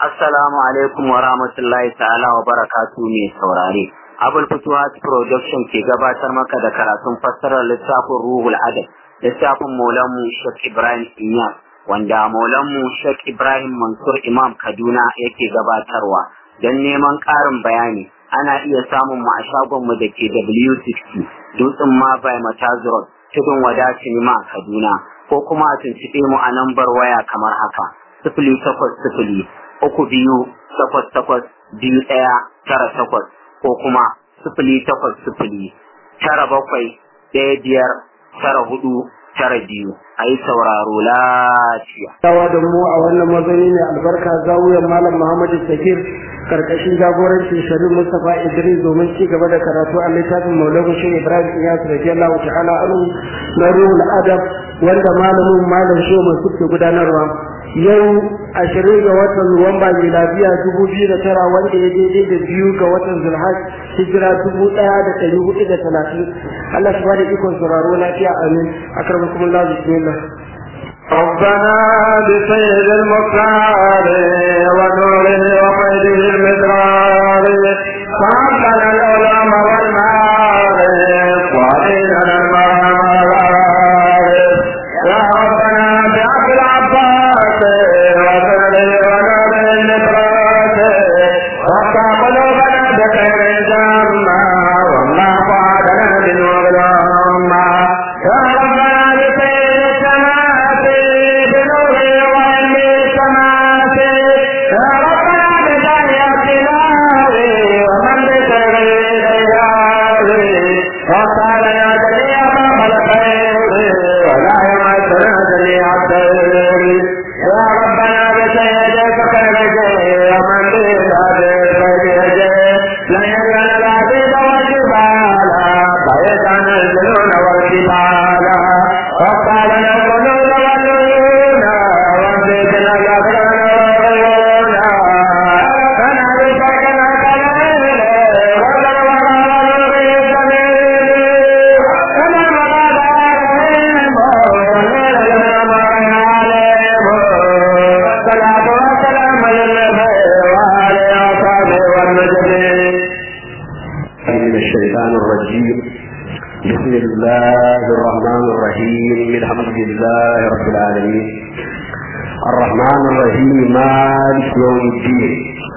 Assalamu alaikum wa rahmatullahi ta'ala wa barakatu mai saurare. Abul Futuhat Production ke gabatar maka da karatun fassarar littafin Ruhul Adab, littafin Maulanmu Sheikh Ibrahim Inyas, wanda Maulanmu Sheikh Ibrahim Mansur Imam Kaduna yake gabatarwa. Don neman ƙarin bayani, ana iya samun mu a shagonmu da ke W60, Dutsen Mabai Matazurot, Tudun Wada Sinima Kaduna, ko kuma a tuntuɓe mu a lambar waya kamar haka. Sifili takwas sifili uku biyu takwas takwas biyu ɗaya tara takwas ko kuma sifili takwas sifili tara bakwai ɗaya biyar tara hudu tara biyu a yi sauraro lafiya. Tawa da mu a wannan mazani ne albarka zawiyar Malam Muhammadu Sakir karkashin jagorancin Sharif Mustapha Idris domin ci gaba da karatu a littafin Maulana Shehu Ibrahim Iyas radiyallahu ta'ala anhu na Ruhul Adab wanda malamin Malam Shehu Mansur ke gudanarwa. yau ashirin ga watan Nuwamba mai lafiya dubu biyu da tara wanda ya daidai da biyu ga watan Zulhaj hijira dubu ɗaya da ɗari hudu da talatin Allah su bada ikon sauraro lafiya amin akramakum Allah bismillah ربنا بسيد المختار ونوره وقيده المدرار فعبنا العلم والمعارف وعلينا المعارف يا ربنا بعبد العباس وسره ونور النفرات وقع قلوبنا بخير جمع والله وعدنا بنور الأمة يا ربنا بسيد السماء بنور وعلم السماء يا ربنا بداية الهاوي ومن بسر الهاوي وقال يا جميع باب الخير ولا يمسنا جميع الخير يا ربنا بسيد الخير ومن بسر الخير لا يزال العبيد والجبال فيزعن الجنون والجبال وقال القلوب والعيون وانزلنا الأبرار والعيون فانا بسكنا كليل وزن وراء السبيل كما مقاد عليهم وليل الأمر عليهم الصلاة والسلام للنبي وآله وصحبه والمجدين من الشيطان الرجيم بسم الله الرحمن الرحيم الحمد لله رب العالمين الرحمن الرحيم مالك يوم الدين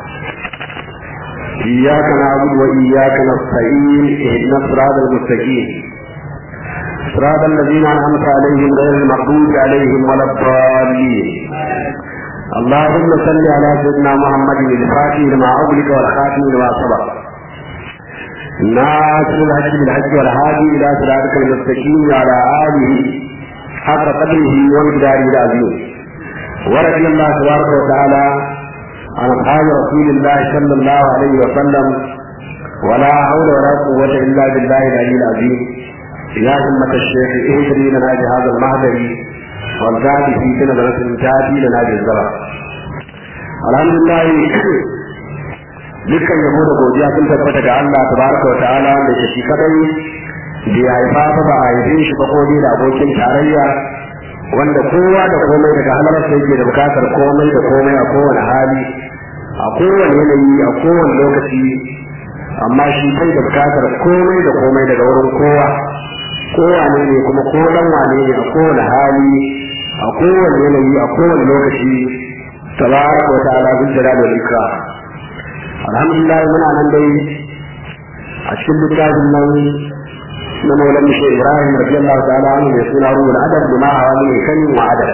إياك نعبد وإياك نستعين اهدنا الصراط المستقيم صراط الذين أنعمت عليهم غير المغضوب عليهم ولا الضالين اللهم صل على سيدنا محمد الفاتح لما أغلق والخاتم لما سبق ناصر الحج بالحج والهادي الى صراطك المستقيم وعلى اله حق قدره ومقداره العظيم ورضي الله تبارك وتعالى عن اصحاب رسول الله صلى الله عليه وسلم ولا حول ولا قوة الا بالله العلي العظيم يا همة الشيخ اهدري لنا بهذا المهدر والزاد في سنة تاتي لنا بالزرع الحمد لله dukkan yabo da godiya sun tabbata ga Allah tabaraka wa ta'ala da ke shi kadai da ya haifa ta ba a haife shi ba kodai da abokin tarayya wanda kowa da komai daga halarsa yake da bukatar komai da komai a kowane hali a kowane yanayi a kowane lokaci amma shi bai da bukatar komai da komai daga wurin kowa kowane ne kuma ko dan wane ne a kowane hali a kowane yanayi a kowane lokaci tabaraka wa ta'ala bil jalali wal ikram alhamdulillah muna nan dai a cikin littafin nan na maulan shi ibrahim radiyallahu ta'ala anhu mai suna ruhul adab bima hawa min kanin wa adab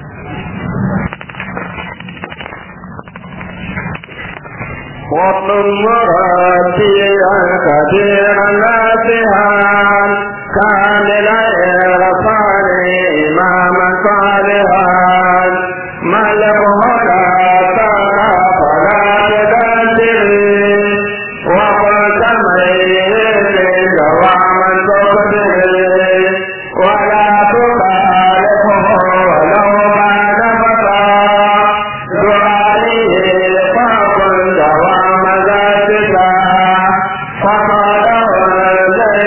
واطلب مراتيا كثيرا ناسها كامل الغفار اماما صالحا ملك هدى ترى فلا تدبر وقلت ميت دواما تقدر ولا تخالفه ولو بعد فتى دعائه فقل دوام ذاتك فقاله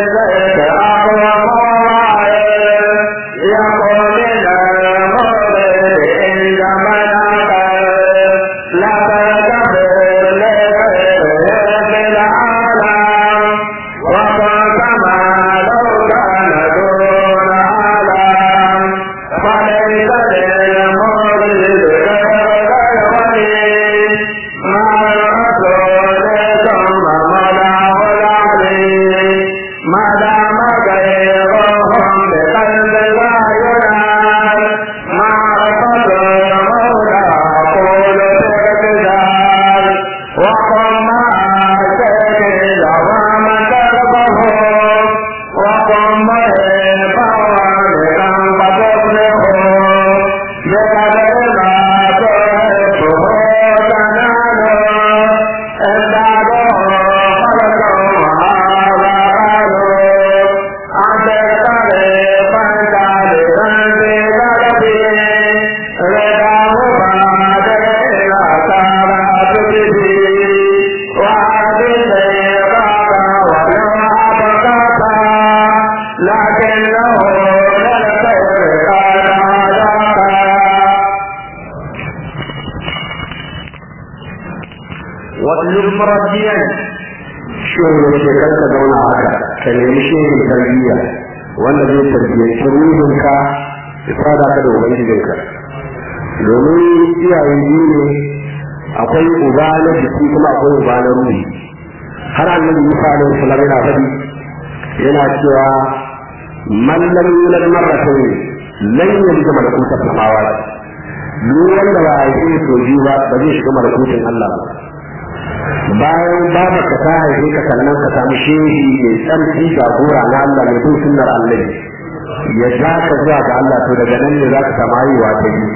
الزيت أقوى يقول murabbiyan shehu ya ce kar ka zauna haka ka nemi shehin tarbiyya wanda zai tarbiyyanci ruhinka ya fada ka da ubangijinka domin iyayen biyu ne akwai uba na jiki kuma akwai uba na ruhi har annabi Musa alaihi salam yana faɗi yana cewa man lam yulad marratayn lan yalid malakuta samawati duk wanda ba a yi so biyu ba ba zai shiga malakutin Allah ba bayan babarka ta haife ka sannan ka samu shehi mai tsarki jagora na Allah mai bin sunnar Allah ya ja ka zuwa ga Allah to daga nan ne za ka samu haihuwa ta biyu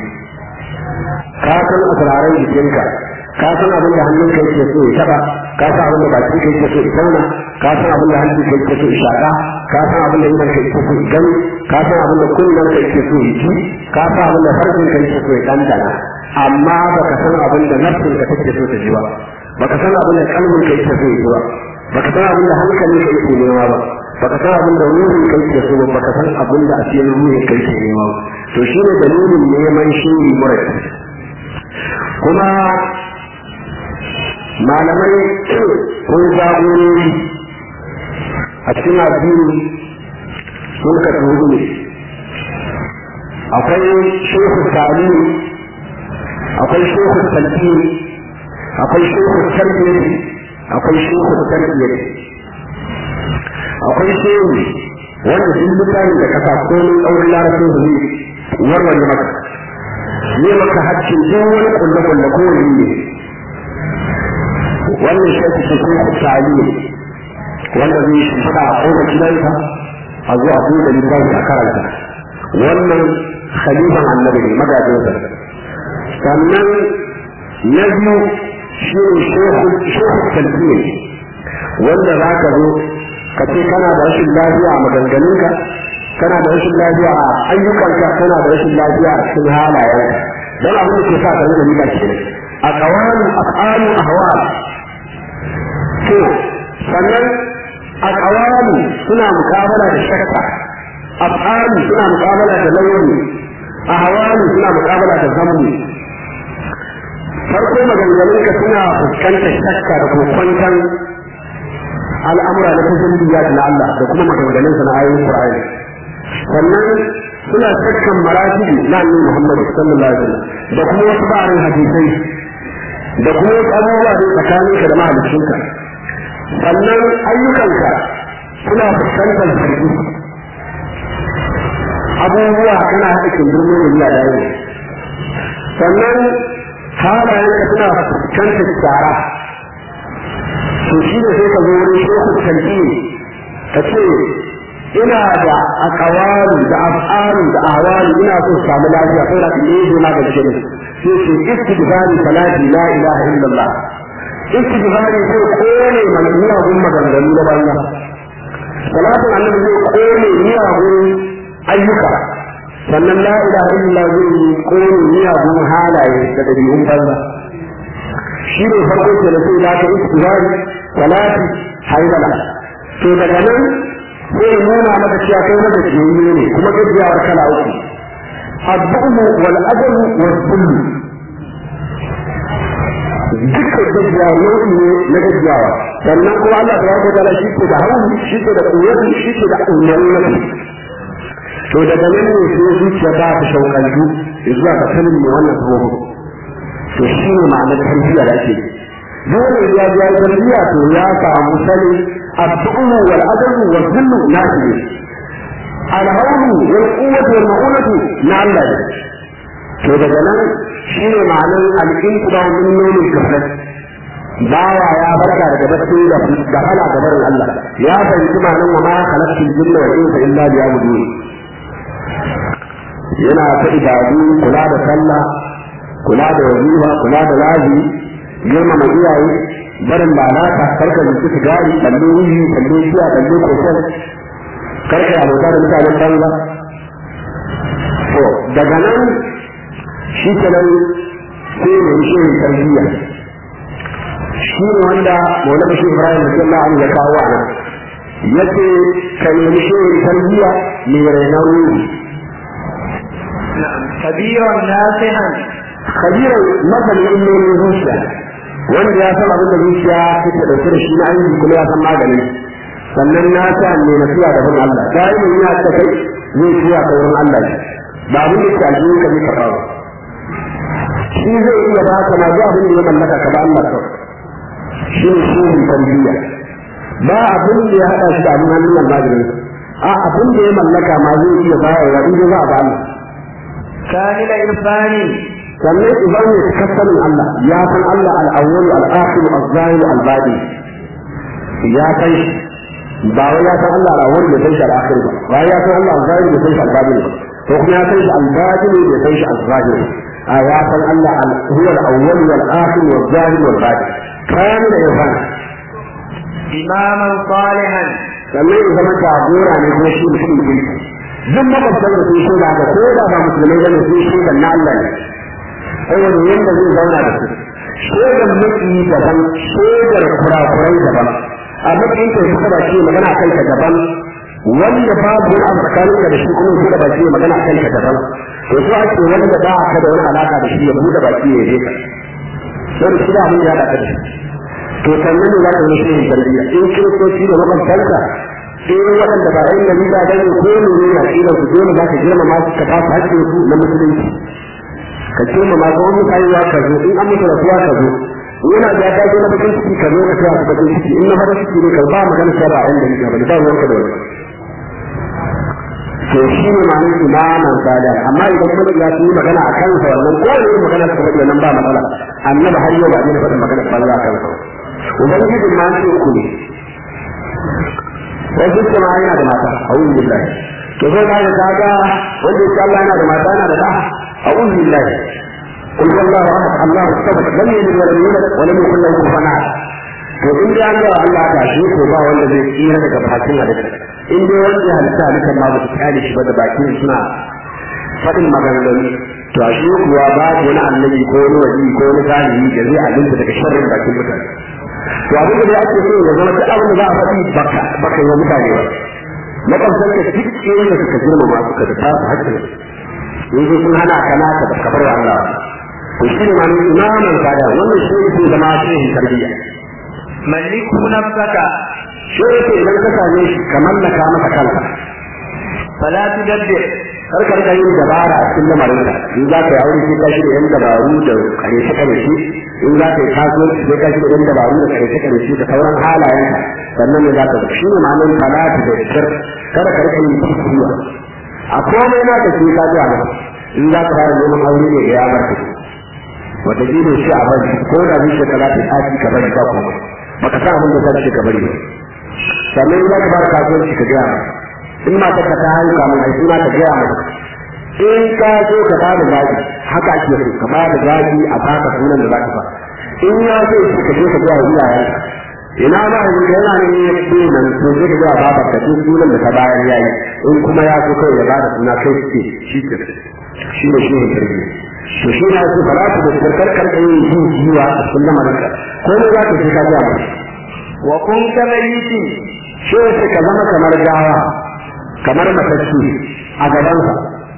ka san asiraran jikinka ka san abin da hannunka yake so ya taba ka san abin da bakin ka yake so ya tauna ka san abin da hannunka yake so ya shaka ka san abin da idan ka yake so ya gani ka san abin da kunnen ka yake so ya ci ka san abin da farkin ka yake so ya dandana amma baka san abin da nafsin ka take so ta ji ba baka san abin da kalmin ka yake so ya ji ba baka san abin da hankalin ka yake nema ba baka san abin da ruhin ka yake so ba baka san abin da asirin ruhin ka yake nema ba to shine dalilin neman shi murai kuma malamai ko jagorori a cikin addini sun ka hudu ne akwai shehu talimi akwai shehu talimi akwai shehu tarbiyyar akwai shehu tarbiyyar akwai shehu wanda duk mutane da kasa komai ɗaurin larabcin su ne warware maka ne maka haccin duk wani kulle-kulle ko ne wannan shi ake ce kuma tsali wanda zai shi fada a koma gidansa a zo a buɗe littafi a karanta wannan khalifan annabi ne magajinsa sannan na biyu shi ne shehu talbiya wanda za ka zo ka ce kana da rashin lafiya a maganganunka kana da rashin lafiya a ayyukanka kana da rashin lafiya a cikin halayenka don abin da ke sa ka zama riba ke a kawanin af'alu ahwal to sannan a kawani suna mukabala da shakka af'alu suna mukabala da launi a hawani suna mukabala da zammu farko maganganun ka suna fuskantar shakka da kokwantan al'amura na tajirbiya na Allah da kuma maganganun sa na ayoyin Qur'ani sannan suna shakkan maratibi na Annabi Muhammad sallallahu alaihi wasallam da kuma wasu ba'arin hadisai da kuma wasu abubuwa da tsakaninka da mahaliccinka sannan ayyukanka suna fuskantar zargi abubuwa kana haɗa kindirmo da biya dawo sannan halayenka suna fuskantar tsara to shi ne sai ka zo wurin shehu kalbi ka ce ina da akawalu da af'alu da ahwalu ina so samu lafiya sai da ne zo na gaske ne sai ce istighfari salati la ilaha illallah istighfari zai kone mana miyagun maganganu na banza salatin annabi zai kone miyagun ayyuka sannan la ilaha illallah zai kone miyagun halaye da dabi'un banza shi ne farko ke da sai lata istighfari salati haidala to daga nan sai nuna maka cewa kai maka jiyayye ne kuma gajiyawar kala uku الضؤم والأجل والذل dukkan gajiya nau'i ne na gajiyawa sannan kuma Allah ta wata ta'ala shi ke da hawan shi ke da kuwatu shi ke da umarni to daga nan ne sai zuciya ta ta shaukantu zuwa ga sanin ne wannan tsoho to shi ne ma'anar tarbiyya da ake dole ya ji ya tarbiyya to ya samu sani الدعوة والعدل والذل نافذ الهول والقوة والمعونة نعم to daga nan shi ne ma'anar alƙinkuba min nomin kafin bawa ya barka daga bacci da da hala ga barin Allah ya fahimci ma'anar wa ma khalaqtul jinna wal insa illa liya'budun yana ta ibadu kula da sallah kula da wazifa kula da lazi girmama iyaye barin lalata karka zuci sigari kallo wuyi kallo shiya kallo kokon karka abota da mutanen banza to daga nan shi kenan sai ne shi ne tarbiyya shi ne wanda maulana shi ibrahim radiyallahu anhu ya kawo a nan yace ka nemi shi ne tarbiyya mai rainar ruhi kabiran nasihan kabiran masanin ilmomin zuciya wanda ya san abin da zuciya take dauke da shi na aiki kuma ya san maganin sannan na sa ne na fiya da bin Allah daimin ya ta kai zai fiya ta wurin Allah ba abin da ke aljihun ka zai karɓa ba shi zai iya ba ka ma zuwa abin da ya mallaka ka ba Allah kawai shi ne shi ne tarbiyya ba abin da ya haɗa shi da abin hannun almajirin a abin da ya mallaka ma zai iya bayarwa in za a ba Allah kamila irfani sannan idan ne kasanin Allah ya san Allah al-awwal al-akhir al-zahir al-badi ya san shi ba wai ya san Allah al-awwal da san shi al-akhir ba ba ya san Allah al-zahir da san shi al-badi ba ko kuma ya san shi al-badi da san shi al-zahir a ya san Allah huwa al-awwal wal-akhir wal-zahir wal-badi kamil irfan imaman salihan sannan ya zama jagora ne ko shi mutum ne duk makwabtan da sun shaida haka ko da ba musulmai bane sun shaida na Allah ne saboda yadda zai zauna da su shaidar maki daban shaidar kurakurai daban a matsayin kai suka ba ce magana kai ka daban wanda babu wani abu tsakanin ka da shi kuma suka ba ce magana kai ka daban to so ake wanda ba ka da wani alaka da shi ya buɗe baki ya je ka sai shi da abin da ya haɗa ka da shi to sannan ne za ka zama shi tarbiyya in kiristoci da makwabtanka sai waɗanda ba ɗan nabi ba gani ko ne ne a ƙila su dole za ka girmama su ka ba su haƙƙin su na musulunci ka girmama ko wani kayuwa ka zo in an mutu rasuwa ka zo yana da ta zo na bakin ciki ka zo ka tsaya su bakin ciki in na farin ciki ne ka ba magana ta ba ɗan nabi ba ba ruwanka da wani to shi ne ma'anar imaman sada amma idan kuma ya yi magana a kansa wannan ko ne magana ta faɗi nan ba matsala annabi har yau ba ne faɗin magana banza a kansa ubangijin ma ce ku ne wasu ce ma yana da mata a wurin billahi to sai ka ga kaga wanda yake Allah yana da mata yana da da a wurin billahi قل هو الله احد الله الصمد لم يلد ولم يولد ولم يكن له كفوا احد to in dai an ga Allah ta shi ko ba wanda zai tsira daga bakin halitta in dai wanda ya halitta halitta ma ba su kyale shi ba da bakin suna faɗin maganganu to a shi kuwa babu wani annabi ko wani wali ko wani zalimi da zai alinta daga sharrin bakin mutane to abin da ake so ya zama duk abin da za a faɗi baka baka yi wa mutane ba makwabtan ka duk irin da suka girma ma suka da tasu hakkin yanzu sun hana ka naka da kabar wa Allah to shi ne ma ne imaman sada wannan shi ne zama shehin tarbiyya maliku nafsaka shi yake idan ka same shi ka mallaka masa kanka fala tudabbir kar ka rika yin dabara a cikin lamarin ka in za ka yi aure sai ka shirya yan dabaru da kare shi kare shi in za ka yi kasuwanci sai ka shirya yan dabaru da kare shi kare shi da sauran halayen ka sannan ne za ka zo shi ne ma'anar falatu da shir kada ka rika yin kuskuriya a komai na ka sai ka ji a in za ka fara neman aure ne ya bar ka wata gina shi a bari ko da zuciya ka za ta tashi ka bari ba kuma baka sa abin da za ka bari ba sannan in za ka fara kasuwanci ka gaya masa in ma ka ta haihu kamun ai suna ka gaya masa in ka so ka ba da zaki haka ake so ka ba da zaki a baka sunan da za ka fa in ya so shi ka je ka gaya wa iyayen ina ma yanzu ka yana ne ya ce nan to sai ka gaya baba ka duk sunan da ka bayar yayi in kuma ya so kawai ya ba da suna kai ce shi ke shi ne shi ne tarbiyya to shi na su falatu da karkar karkar yin yin jiwa a cikin lamarinka ko ne za ka sai ka gaya masa wa kun kamaiti shi sai ka zama kamar gawa kamar matacce a gabansa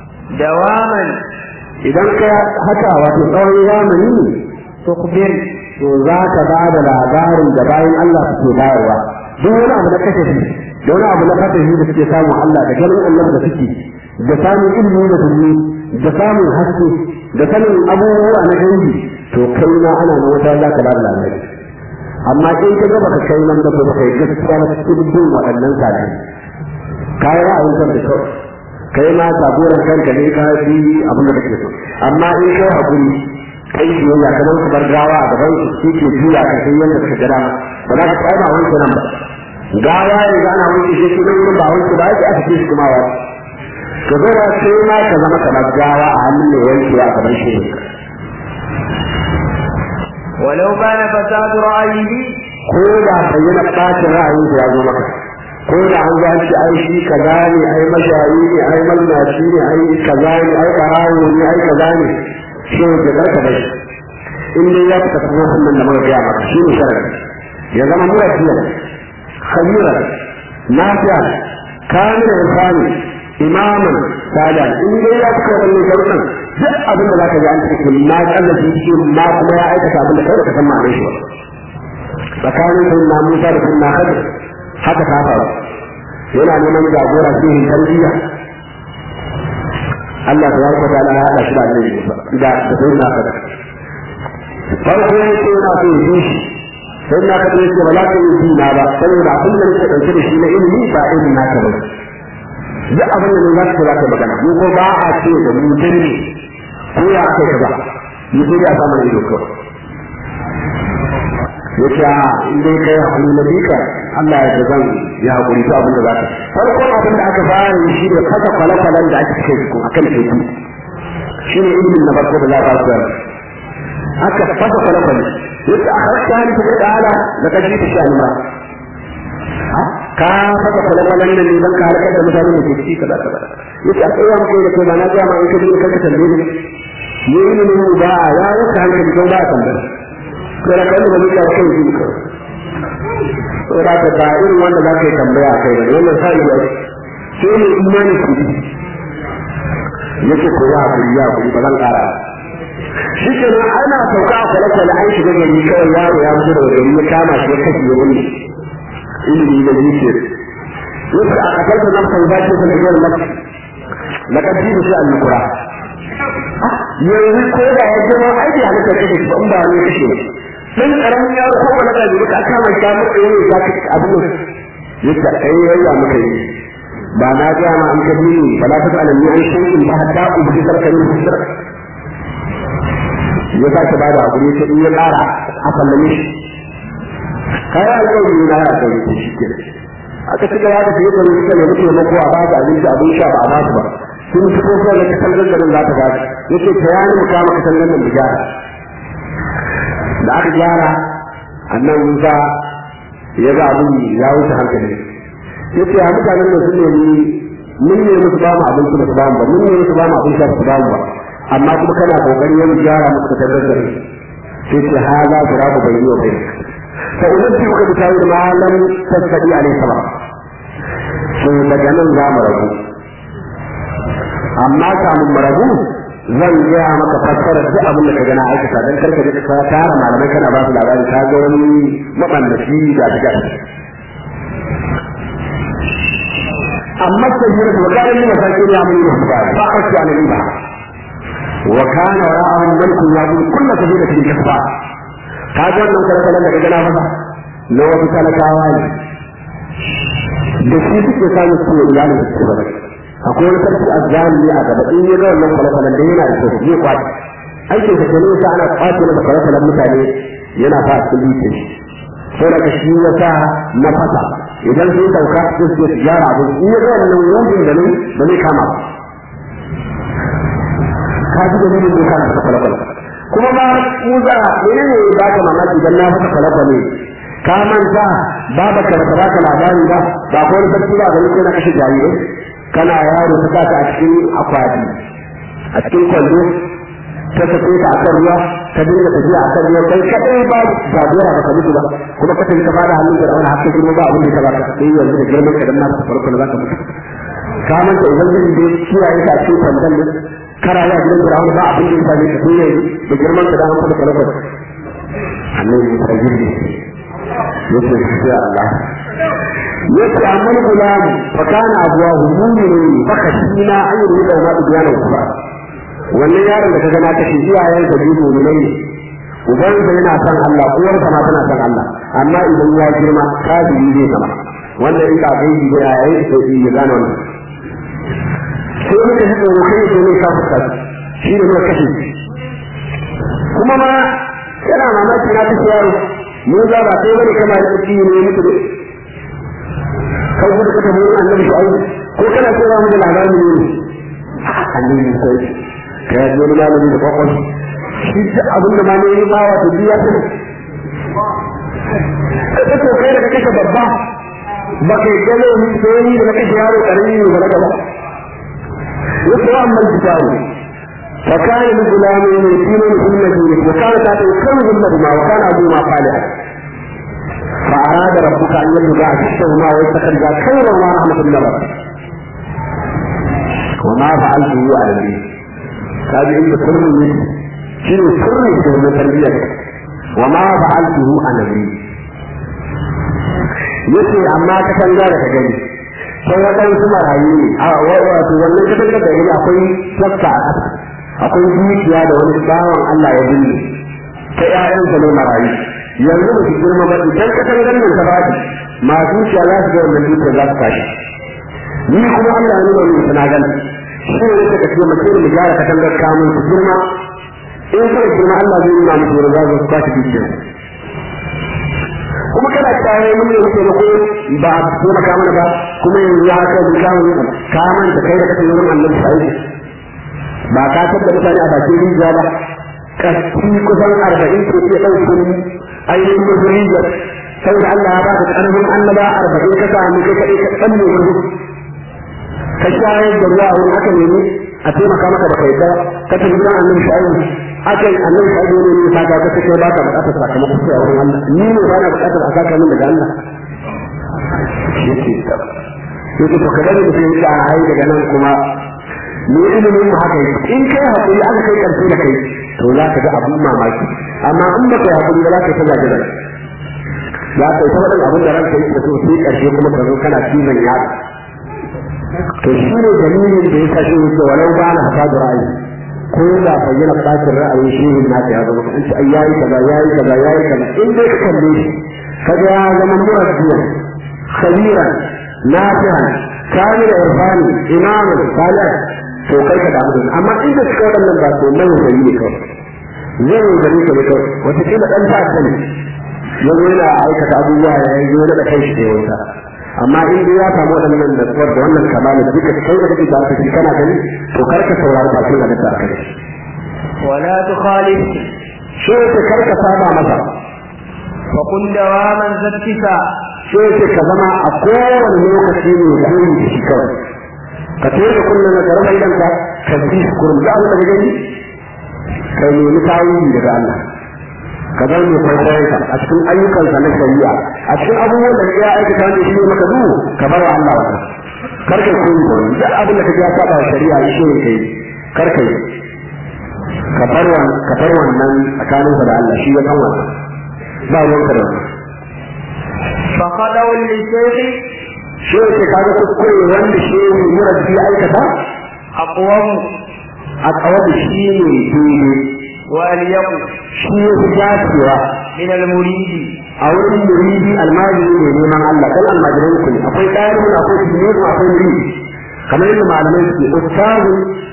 dawaman idan ka haka wato tsawon zamani tukbir to za ka ba da labarin da bayan Allah suke bayarwa duk wani abu na kashe shi da wani abu na fatahi da suke samun Allah da ganin Allah da suke da samun ilimi da kulli da samun haske da sanin abubuwa na gaibi to kai ma ana na wata za ka ba da labari amma in ka ga baka kai nan da ba kai gaskiya na cikin bin waɗannan sadai kai ra'ayin kan da kawai kai ma sabuwar kanka ne ka fi abin da kake so amma in kai hakuri kai biyayya kamar su bar gawa a gaban su shi ke juya ka sai yadda suka gada ba za ka kai ba wanke nan ba gawa ya ga ana wanke shi shi nan ba wanke ba yake aka ce shi kuma wa ka zo da sai ma ka zama kamar gawa a hannun mai wanke a gaban shi ولو كان فساد رأيه ko da bayyana ɓacin ra'ayin da ya zo maka ko da an ga shi ai shi kaza ne ai mashayi ne ai mallaci ne ai kaza ne ai barawo ne ai kaza ne shi ne da karka bai in dai ya fita kuma wannan da muka gaya maka shi ne sharadi ya zama murafiya khabira nafiya kamila insani imaman sadan in dai ya fita wannan sharuɗan duk abin da za ka ji an cikin ma kallafi shi ma kuma ya aikata abin da kai ka san ma'anar shi ba tsakanin sunna Musa da sunna Khadir haka ta faru yana neman jagora cikin tarbiyya Allah ta yarda da Allah ya haɗa shi da annabi Musa da da sunna Khadir farko ya ce yana so yi shi sunna Khadir ya ce ba za ka yi shi na ba saboda abin da nake ɗauke da shi na ilimi ba irin naka ba duk abin da ne za ka za ka magana mu ko ba a ce da mu dinne ko ya aka yi kaza mu sai ya samu ido kawai yace a in dai kai hakuri na bika Allah ya zan ya hakuri to abin da zaka farko abin da aka fara yi shi ne kasa kwale-kwalen da ake kai su akan teku shi ne ilimin na farko da za ka koyar aka fasa kwale-kwale yace a harka hali ta da ala da kaji ta shi alma ka fasa kwale-kwalen nan ne don ka harkar da mutane da ke ciki kaza kaza yace a tsaye maka da kai ba na ga ma in ka dinga kanka tambaye ne ne ilimin ba ya wuce hankali ko ba tambaya sai ka yi da mutum kai shi ka sai da ka ba irin wanda za ka yi tambaya kai ne wannan sai ya sai ne imani ku yake ko ya ku ya ku ba zan kara shi ke nan ana sauka a kwale-kwale an shiga gari kawai yaro ya fito daga gari ya kama shi ya kashe wani ilimi da zuciya yake a kasar da nafsa ba ce sanar da nafsa na ƙarfi da shi a lukura yanzu ko da ya zama aiki a nufin kashe shi ba in ba wani kashe ne dan karamin yaro ko wani da duka aka mai ta mutu ne za ka abin nan yadda kai yayya muka yi ba na ga ma an kabi ni ba la ta ala ni an shay'in ba hatta ubi sarkarin hisar ya sake ba da hakuri ta in ya ƙara a sallame shi kai alƙawari na ya kai shi ke aka ci gaba da fiye da rubuta ne muke mako a ba da abinci abin sha ba a ba su ba sun fito ko da kasan gangarin za ta ba yake ta yani mu kama kasan gangarin mu gyara da aka gyara annan Musa ya ga abin ya wuce hankali ya ce a mutanen da sun nemi mun ne musu ba mu abinci ba su ba mu ba mun ne musu ba mu abin sha su ba mu ba amma kuma kana kokari yin gyara musu ta daddare sai ce ha za su rabu bai yi wa bai fa idan ki muka bitayi ma lam tasadi alaihi salam so daga nan za mu rabu amma kamun mu rabu zan gaya maka fassara duk abin da ka gana aikata dan karka ji ka tara malamai kana ba su labari ka ga wani mabannaci da daga amma sai da wakala ne masaki ya mun yi ba ba a ci an riba wa kana ra'ahum mulkun ya bin kullu sabila fi kasba ka ga wannan karkalan da ka gana masa na wasu talakawa ne da shi suke samun su iyalin su ba akwai wani sarki azzalimi a gaba in ya ga wannan kwale-kwalen da yana da kyau zai kwace aikin sa kenan yasa ana kwace masa kwale-kwalen mutane yana fa cikin dutse sai daga shi ya sa na fasa idan sun sauka su su su gyara abu in ya ga wannan wujin da nan ba zai kama ba ka ji da nuna doka na kwale-kwale kuma ba kuza menene ba ka mamaki dan na fasa kwale-kwale ka manta babu ka ba ka labari ba ba ko wani sarki ba gani ko na kashe jarirai kana yaro ta saka a cikin akwati a cikin kwallo ta sake ta akan ruwa ta dinga tafiya akan ruwa kai kadai ba jagora ba ka mutu ba kuma ka tafi ka bada hannun da wani hakkin girma ba abin da ka baka sai yanzu da girman ka dan na farko da zaka mutu ka manta ubangiji da kiyaye ka cikin kwandon ne kana ya gidan da ba abin da ya same ka sai yanzu da girman ka dan an fada kwalkwal annabi ta girbe yace sai Allah yace amma gulam fa kana abuwahu mu'minin fa kashina an yi da ma biyana kuma wannan yaron da kaga na kashe iyayen da biyu mu'minai ne uban sa yana son Allah uwar sa ma tana son Allah amma idan ya girma kafiri zai zama wannan in ka ga yi da yayin sai ya gane wannan sai muka ji tsoro kai da ne ka fuska shi ne muka kashe kuma ma yana mamaki na kashe yaro mu za ba sai bane kama da tsiki ne mutu ne kan gudu ka tafi annabi shu'aib ko kana so mu da labarin ne annabi sai ka yi wani malami da kwakwal shi ta abin da ma ne yi bawa da biya ta ne ka to kai da ka kashe babba ba kai gano ni sai ni da na kashe yaro karami ne ba na gaba yake wa amma kitabu فكان لغلام يتيم في المدينة وكان تحته كنز لهما وكان أبوهما صالحا فأراد ربك أن يبلغ أشدهما ويستخرج خيرهما رحمة النظر وما فعلته على الدين هذه عند سر من شنو سر من تربيتك وما فعلته على الدين yace amma ka san da ka gani sai waɗansu marayu ne a wato wannan kasar da gani akwai tsafta a ƙasa akwai dukiya da wani bawan Allah ya binne ta ƴaƴansa ne marayu yanzu ba su girma ba idan ka san ganin ta baki masu dukiya za su ga wannan dukiya za su tashi ni kuma Allah ya nuna min suna gani shi ne yake ka ce mace mu gyara ka tangar kamun su girma in suka girma Allah zai nuna musu wani za su tashi dukiya kuma kana tsaye mun ne muke ko ba a ko maka mana ba kuma yanzu ya ka bi kawo ka manta kai da kake wurin Allah sai ba ka tabbata mutane a bakin rijiya ba kashi kusan arba'in ko iya ɗauke ni ainihin mutum rijiya saboda Allah ya baka ƙarfin annaba arba'in ka samu kai kaɗai ka ɗan ne wuri ka shayar da ruwa wani aka nemi a taimaka maka baka yadda ka tafi gidan annabi sha'ibu aka yi annabi sha'ibu ne ne ka ga ka kai baka buƙatar sakamakon sai a wurin Allah ni ne ba na buƙatar a saka min daga Allah yake yake to kada ne sai ya ai daga nan kuma ni ilimin mu haka yake in kai hakuri aka kai karshe da kai to za ka ga abun mamaki amma in ba kai hakuri ba za ka tada da za ka yi ta wadan abin da ranka yake so sai karshe kuma ka zo kana cizon ya to shi ne dalilin da ya kashe yake walau ba na hasa da ra'ayi ko da bayyana bacin ra'ayin shi ne na ya zama an ce ai yayi kaza yayi kaza yayi kaza in dai ka kalle shi kaga ya zama murabbiya khabiran nafi'an kamil irfani imamu salih to kai ka damu da amma in da suka waɗannan ba to mai gari ne kawai zai yi gari ka ne kawai wata kila ɗan ta sani ya zo yana aikata abubuwa ya yi zo da kai shi da wata amma in dai ya samu waɗannan da tsuwar da wannan kamala duka kai da kake ba ka shi kana gani to kar ka saurari ba kin da ta kai ولا تخالف shi yake kar ka saba masa فقل دواما ذاتك shi yake ka zama a kowane lokaci ne koyi da shi kawai ka tere kullum na garba idan ka ka bi kurum da Allah da gani ka nemi tawili daga Allah ka zama mai kwaikwayon ka a cikin ayyukansa na shari'a a cikin abubuwan da ya aikata ne shi ne maka duhu ka bar wa Allah wannan kar ka koyi da wani duk abin da ka ya saba shari'a shi ne kai kar ka yi ka bar wannan ka bar wannan tsakaninsa da Allah shi ya san wannan ba ruwanka da wannan فخلوا للشيخ shi yake kaga kuskure wanda shi ne murabbi ya aikata أقوم a tsawon shi ne daidai وأليق shi ya fi dacewa من المريد a wurin muridi almajiri ne neman Allah kan almajiran ku ne akwai ɗalibin akwai tilmizu akwai muridi kamar yadda malamai suke ustazu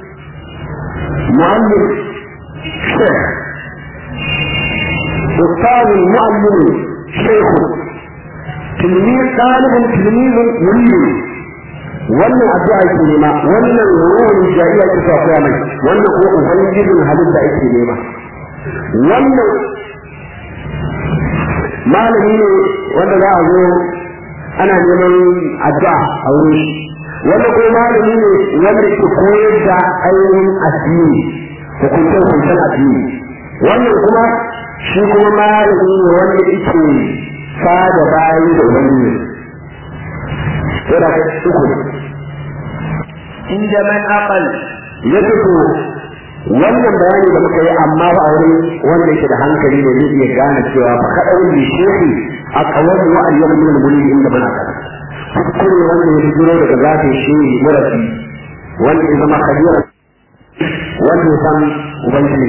mu'allim shekh ustazu mu'allim shekhu tilmiz ɗalibin tilmizun muridi wannan addu'a yake nema wannan ruhun jariya ke sa koya mai wannan ko ubangijin halitta yake nema wannan malami ne wanda za a zo ana neman addu'a a wurin shi wanda ko malami ne wanda ke koyar da ainihin addini hukuncin hukuncin addini wannan kuma shi kuma malami ne wanda yake sada bayi da ubangiji sai da uku عند من أقل ya fito wannan bayani da muka yi amma ba a wurin wanda yake da hankali ne zai iya gane cewa fa kadawun bi shehi a kawar wa ayyam min al-mulki inda bana ka kuskure wanda ya jiro daga zafin shehi murafi wanda ya zama kabira wanda ya san ubangiji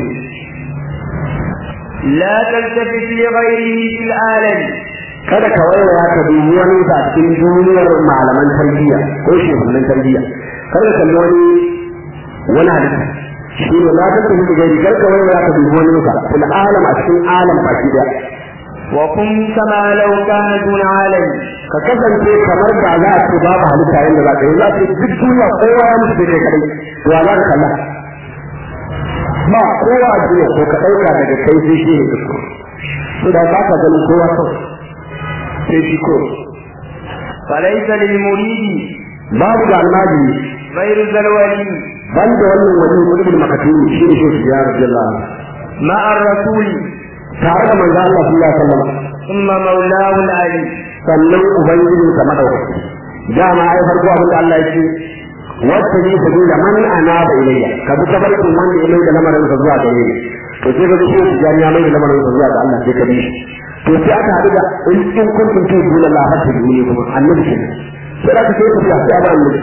لا تلتفت لغيره في العالم kada ka waiwaya ka dubi wani a cikin duniyar malaman tarbiyya ko shugabannin tarbiyya kada ka kalli wani wani halitta shi ne la tattabi da gari kar ka waiwaya ka dubi wani ka fil alam a cikin alam baki daya وكن كما لو كان دون عالم ka kasance kamar da za a ce babu halitta yadda za ka yi za a ce duk duniya kowa ya mutu da kai kadai to ya za ka kalla ba kowa a duniya ko ka ɗauka daga kai sai shi ne ka so da ba ka ganin kowa kawai sai shi ko فليس للمريد babu da almajiri غير ذا الولي ban da wannan wani mulkin makatuni shi ne shi ya radiyallahu anhu مع الرسول tare da manzo Allah sallallahu alaihi wasallam ثم مولاه العلي sannan ubangijin sa madaukaki dama ai farko abin da Allah yake wacce ne ta da man anaba ilayya ka bi tabarkin wanda ya mai da lamarin sa zuwa gare ni to sai ka ga shi tijani ya mai da lamarin sa zuwa ga Allah sai ka bi shi to sai aka haɗu da in in kuntum tu duna la hatta duni kuma annabi ke sai aka sai ku ya ba annabi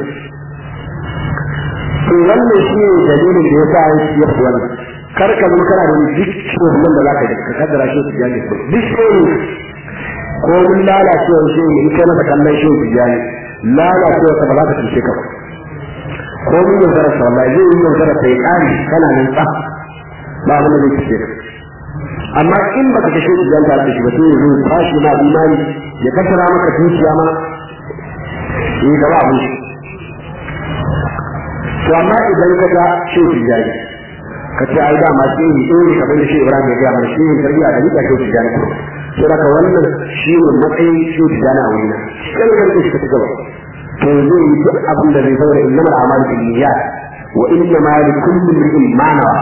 to wannan shi ne dalilin da yasa ya fi wannan kar ka zama kana da duk shugaban da zaka yi ka kaddara shi tijani ko duk shi ko mun lalacewar shi in kai masa kallon shi tijani lalacewar sa ba za ta cuce ka ba ko mun yaudara sa wallahi zai yi yaudara sai kari kana nan tsaf ba abin da zai cuce ka amma in baka kashe shi jan tare da shi ba sai ya zo tashi ma imani ya kasara maka dukiya ma yi gaba abin shi to amma idan ka ga shi tijani ka ce ai dama shi ne eh kamar da shi Ibrahim ya ga mana shi ne tarbiya da nika shi tijani to daga wannan shi ne matsayin shi tijani a wurina kan kan shi ka gaba to zai yi duk abin da zai saboda innamal a'malu binniyat wa innama likulli imrin ma nawa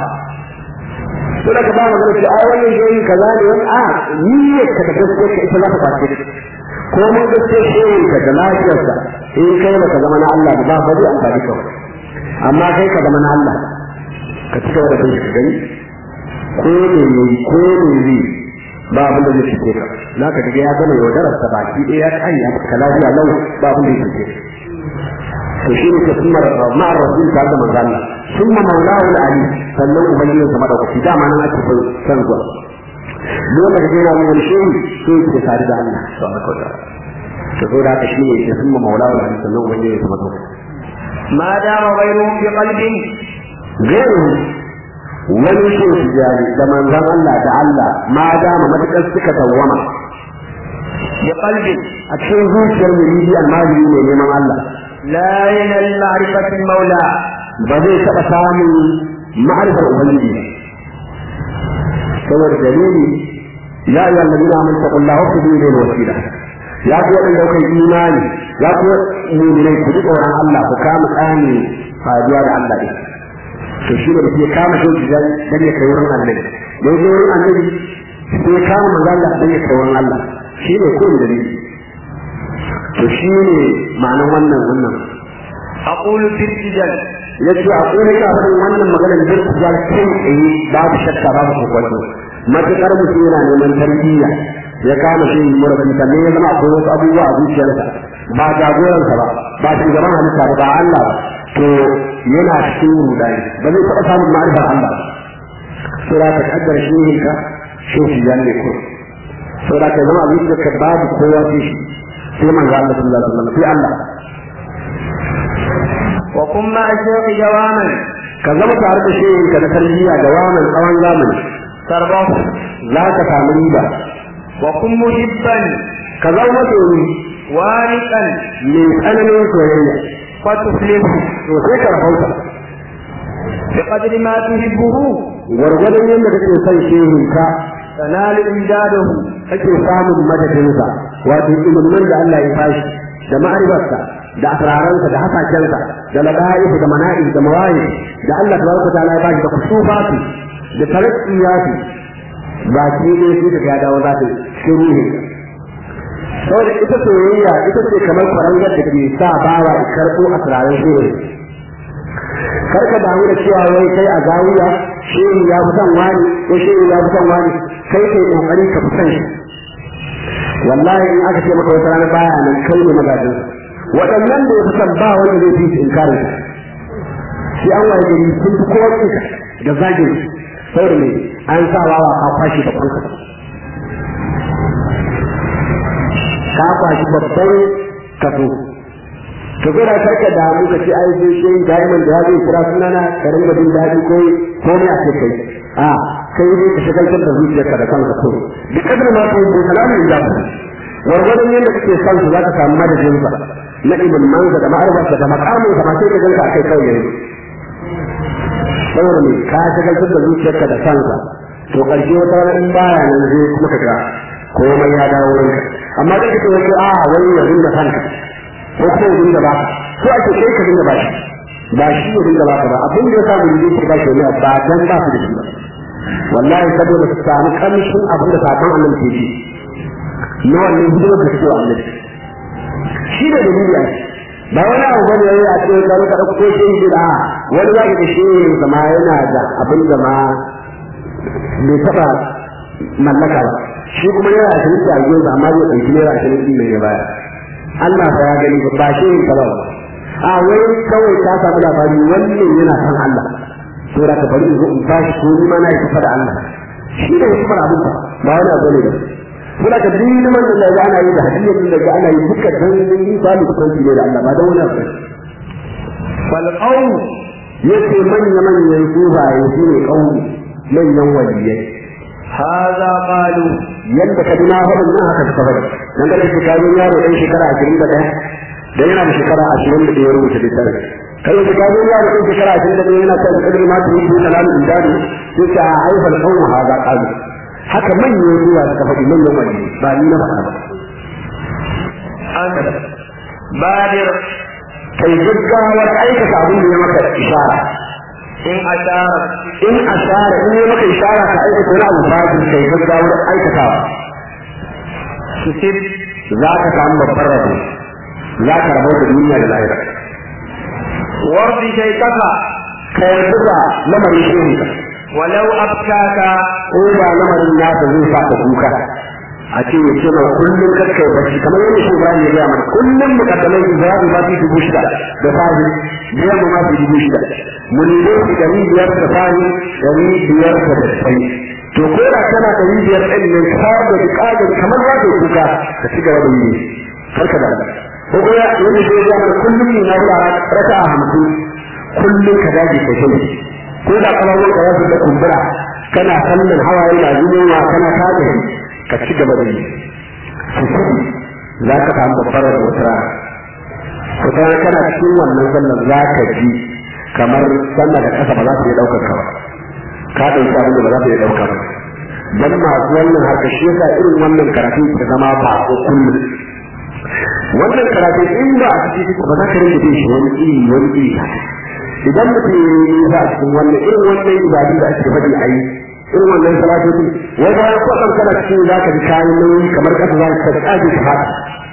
to daga ba magana ce ai wannan shi kaza ne wani a niyyar ka da gaskiya ka ita za ta kwace ko mun gaskiya shi ka da lafiyarsa in kai baka zama na Allah ba ba zai amfani ka amma kai ka zama na Allah ka ci gaba da kai ka gani ko ne ne ko ne ne ba abin da zai fice ka na ka ga ya gama yaudarar sa baki ɗaya ya kai ya ka lafiya lau ba abin da zai fice to shi ne ka sunnar ma'ar rasul ta da manzo Allah summa maulahu ali sannan ubangiji sa madaukaki dama nan ake son san zuwa lokacin da yana wani shehu sai ya tare da Allah subhanahu wa ta'ala to so da shi ne ke summa maulahu ali sannan ubangiji sa madaukaki ما دام غيرهم بقلب gairu wani shi tijari da manzon Allah da Allah ma dama matakar suka dawwama بقلب a cikin zuciyar muridi almajiri ne neman Allah لا ينال معرفة المولى ba zai taɓa samun ma'arifar ubangiji ba saboda dalili ya yi wallabi na mun taɓa Allah wasu biyu ne wasila ya ku waɗanda kuka yi imani ya ku mu'minai ku ji tsoron Allah ku kama tsani faduwa da Allah ɗin to shi ne da ke kama shi dan dan ya kai wurin annabi da ya wurin annabi sai ya kama manzo Allah dan ya kai wurin Allah shi ne ko dalili to shi ne ma'anar wannan wannan أقول في الرجال yace a kuma ka faɗin wannan maganar da ku ga kai tsaye babu shakka babu kokwanto matukar mutum yana neman tarbiyya ya kama shi murabi ta ne ya zama akwai wasu abubuwa a zuciyarsa ba jagoransa ba ba shugaban halitta ba ba Allah ba to yana cikin rudani ba zai taɓa samun ma'arifar Allah ba sura ta kaddar shi ne ka shi shi ya ne ko sura ta zama a zuciyarka babu kowa sai shi sai manzo Allah sallallahu alaihi wasallam sai Allah وكن مع الشيخ جواما ka zama tare da shehin ka na tarbiyya da wannan tsawon zamani تربه za ka samu riba وكن محبا ka zama masoyi وارقا mai tsananin soyayya فتفلح to sai ka rahauta بقدر ما تحبه gwargwadon yadda kake son shehin ka تنال إمداده kake samun madadinsa wato ilimin da Allah ya fashi da ma'arifarsa da asraransa da hasakensa da lada'ifu da mana'i da mawayi da Allah tabaraka ta'ala ya bashi da kusufatu da tarakkiyatu ba ki ne sai ka ga dawo za ta shiruhi saboda ita soyayya ita ce kamar farangar da ke sa bawa ya karɓo asraran shehu kar ka damu da cewa wai kai a zawiya shehu ya fi son wani ko shehu ya fi son wani kai kai kokari ka fi son shi wallahi in aka ce maka wata rana baya nan kai ne magajin waɗannan da ya fi son ba wanda zai fi inkarin shi an waye gari sun fi kowa tsinka da zagin saboda ne an sa wawa ka kwashi da kanka ka kwashi babban kaso to kai da karka da mu ka ce ai sai shi diamond da ya zai kira sunana ka rinka jin daɗi ko ko ne a ce kai a kai ne ka shagaltar da zuciyarka da kanka ko duk kadar ma kai ko kalamin da wargwadon yadda kake son su za ka samu madadin sa na ibn manza da ma'arfarsa da makamin sa ma sai ka ganka akai kawai yanzu saboda me ka shagaltar da zuciyarka da kanka to ƙarshe wata rana in baya nan zai kuma ka ga komai ya dawo ranka amma da kake wato a wani ya dinga kanka ko kuma ya dinga baka ko ake kai ka dinga bashi ba shi ya dinga baka ba abin da ya samu da yake ba shi ne ba dan ba su da shi ba wallahi saboda su samu kamshin abin da sakon Allah ke ji na wannan hidimar da suke wa annabi shi da dalili a ba wani abu bane yayi a cikin karo ka dauko shi shi da wani zaki da shi zama yana da abin da ma bai taba mallaka ba shi kuma yana da shi a gefe amma zai dauki naira ashirin din ne ya baya Allah fa ya gani ba shi ne ba a wai kawai ka samu labari wannan yana san Allah to da ka bari in zo in tashi ko ni ma na yi kusa da Allah shi ne kuma abin ba ba wani abu ne ba kula ka duk man da ga ana yi da hadiyar da ga ana yi duka dan yi ba mu kusanci ne da Allah ba da wani abu fal qaum yace manya manyan sufaye su ne qaumi manyan waliyai هذا قالوا yadda ka dina hudun nan haka suka bari dan da shi ka yaro dan shekara 21 dan yana da shekara 20 da ya rubuta littafin kai da ka yaro dan shekara 21 yana kan kadar ma ta yi salamu indani sai ka aifal qaum hada qalu haka manyan ruwa suka faɗi manyan wani ba ni na faɗa ba. أن بادر Kai gaggawar aikata abin da ya maka ishara. إن أشارت In ashara in ya maka ishara ka aikata wani abu fadin kai gaggawar aikatawa. تصب Za ka samu babbar rabo. Za ka rabo da duniya da lahira. ورد شيكك Ka yarda da lamarin shehinka. ولو أبكاك Ko ba lamarin nasa zai sa ka kuka. A ce ya ce ma kullum kakkai bacci kamar yadda shi Ibrahim ya gaya mana kullum mukaddamai Ibrahim ba su dubu shida da fari biyar mu ma su dubu shida. Mun yi su ɗari biyar da fari ɗari biyar da dasai. To ko da kana ɗari biyar ɗin nan ka da buƙatar kamar za ka yi kuka ka ci gaba da yi. Karka da Allah. Ko kuma yadda shi ya gaya mana kullum ne na wura raka a hamsin kullum ka dage ka shi. Ko da ƙawarwar ka ya fi da kumbura kana kallon hawaye na zubowa kana tada ka ci gaba da yi su sani za ka samu babbar da wata rana wata rana kana cikin wannan sallar za ka ji kamar sama da ƙasa ba za su iya ɗaukar ka ba ka ɗauki abin da ba za su iya ɗauka ba dan masu wannan harka shi yasa irin wannan karatu ta zama ba ko kullum wannan karatu in ba a cikin ba za ka rinka jin shi wani iri wani iri idan mutum ya yi nisa a cikin wannan irin wannan ibadun da ake faɗi a yi irin wannan salatoci wai bayan kwatsam kana cikin za ka ji kayan nauyi kamar ƙasa za ka tsage ka haka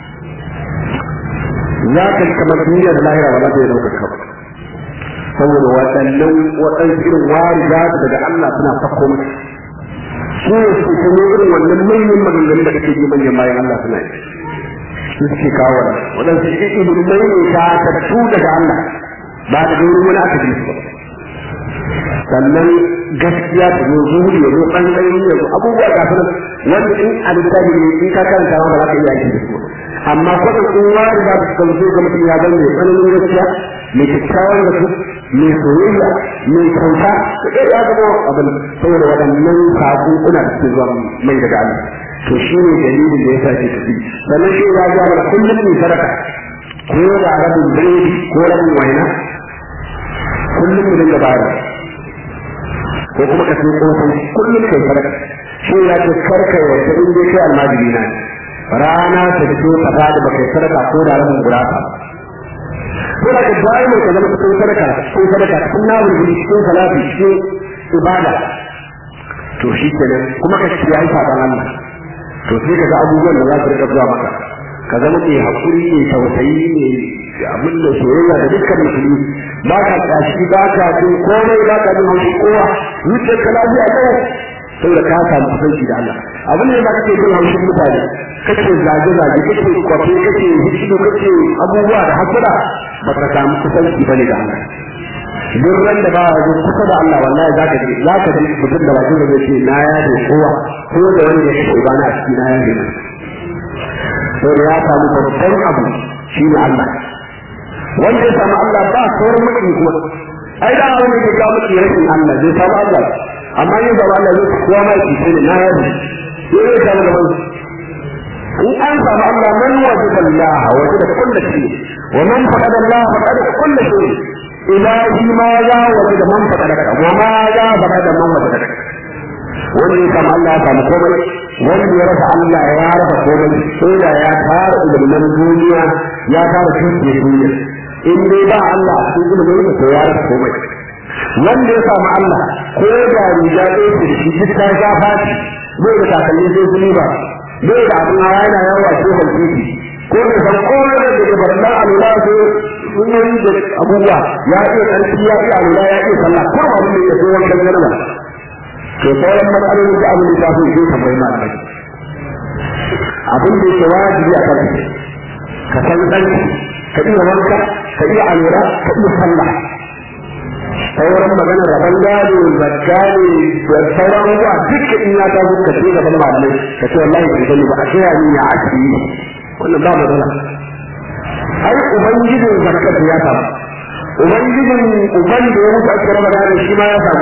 za ka ji kamar duniya da lahira ba za ta yi ɗaukar ka ba saboda waɗannan waɗansu irin wari za su daga Allah suna sako maka su ne su kuma irin wannan manyan maganganun da kake ji manyan bayan Allah suna yi su suke kawo waɗansu ilimai ne ta tattu daga Allah ba da wurin wani aka ji su ba sannan gaskiya ta zo zuhuri ya zo ɓangaren ya zo abubuwa ga sunan wanda in a littafi ne in ka karanta ma ba za ka iya aiki da su amma kwanan in wani za su kan zo ga mutum ya zama mai tsananin gaskiya mai kyakkyawan da su mai soyayya mai kyauta da ɗaya ya zama abin saboda waɗannan saƙoƙuna da suke zuwa mai daga Allah to shi ne dalilin da ya sa ke tafi sannan shi ya ga mana kullum ne sadaka ko da rabin biredi ko rabin waina kullum mu dinga bayar ko kuma ka sai kofin kullum kai sadaka shi ya ce karka ya ta inda kai almajiri na rana ta fito ka ba da baka sadaka ko da rabin gurasa ko da ka bayi mai ka zama cikin sadaka cikin sadaka cikin nawar guri cikin salati cikin ibada to shi kenan kuma ka ci yayi saban Allah to sai ka ga abubuwan da za su rika zuwa maka ka zama mai hakuri mai tausayi mai abin da soyayya da dukkan musulmi ba ka kashi ba ka jin komai ba ka jin haushi kowa zuciyar ka lafiya kawai saboda ka samu kusanci da Allah abin da kake jin haushin mutane kake zage zage kake kwafe kake hikido kake abubuwa da hasada ba ka samu kusanci bane da Allah duk ran da ba ya zo kusa da Allah wallahi zaka ji zaka ji mutum da bakin da zai ce na ya da kowa ko da wani da yake bana a cikin na ya da to ya samu babban abu shine Allah wanda ya samu Allah ba sauran mutum kuma ai da wani da ya mutu rashin Allah zai samu Allah amma yin zama Allah zai kowa ma ki sai na ya da sai ya samu da wani in an samu Allah man wajida Allah wajida kullu shay wa man faqada Allah faqada kullu shay ilahi ma ya wajida man faqada wa ma ya faqada man wajida wanda ya samu Allah ya samu komai wanda ya rasa Allah ya rasa komai sai da ya tara ilimin duniya ya tara cikin duniya in dai ba Allah a cikin ilimin sa ya rasa komai wanda ya samu Allah ko da riga ɗaya ce shi duk ta sha fashi bai da takalmi sai kuli ba bai da abin hawa yana yawa ce ban titi ko da san komai da daga barna alula ko sunyoyi da abubuwa ya iya ƙarfi ya iya alula ya iya sallah ko abin da ya zo wankan jarba to sauran matsaloli da abin da ta fi sai tambayi ma abin da yake wajibi a kan ka san ɗanki ka iya wanka ka iya alura ka iya sallah sauran magana rabon gado zakka ne da sauran abubuwa duka in ya ta zuka ce gaban malamai ka ce wallahi ban sani ba a ce ni ya ake yi wannan ba matsala ai ubangijin zakka ya samu ubangijin uban da ya mutu ake raba gado shi ma ya samu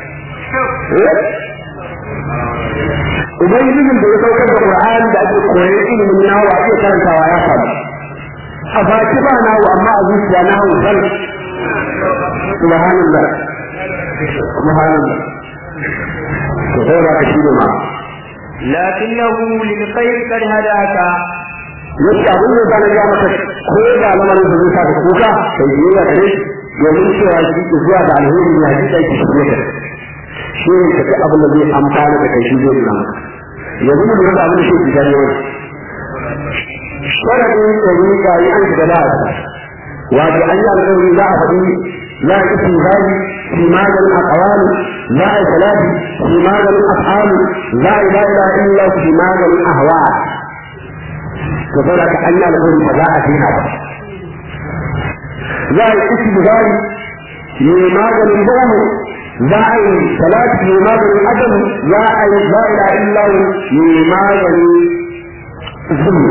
ubangijin da ya saukar da qur'ani da ake koyar ilimin nawa ake karantawa ya samu a baki ba nawo amma a zuciya nawo zan subhanallah subhanallah to sai ba ka shi ne ma لكنه للخير قد هداك yake abin da zan ga maka ko da lamarin da zai saka kuka sai yi ya kare domin cewa shi ke zuwa da alheri ya ji da shi ne shi ne ka abin da zai amfana da kai shi zai nan yanzu mun ga abin da shi ke gani wani sharadin tsarika yi an shiga da wato an yi alƙawari za a faɗi za a isin zali fi maganin akawali za a yi salati fi maganin af'alu za a yi la ilaha illa fi maganin ahwa to saboda ka an yi alƙawari ba za a daina ba za a yi isin zali mai maganin bamu za a yi salati mai maganin adam za a yi la ilaha illa mai maganin zulmi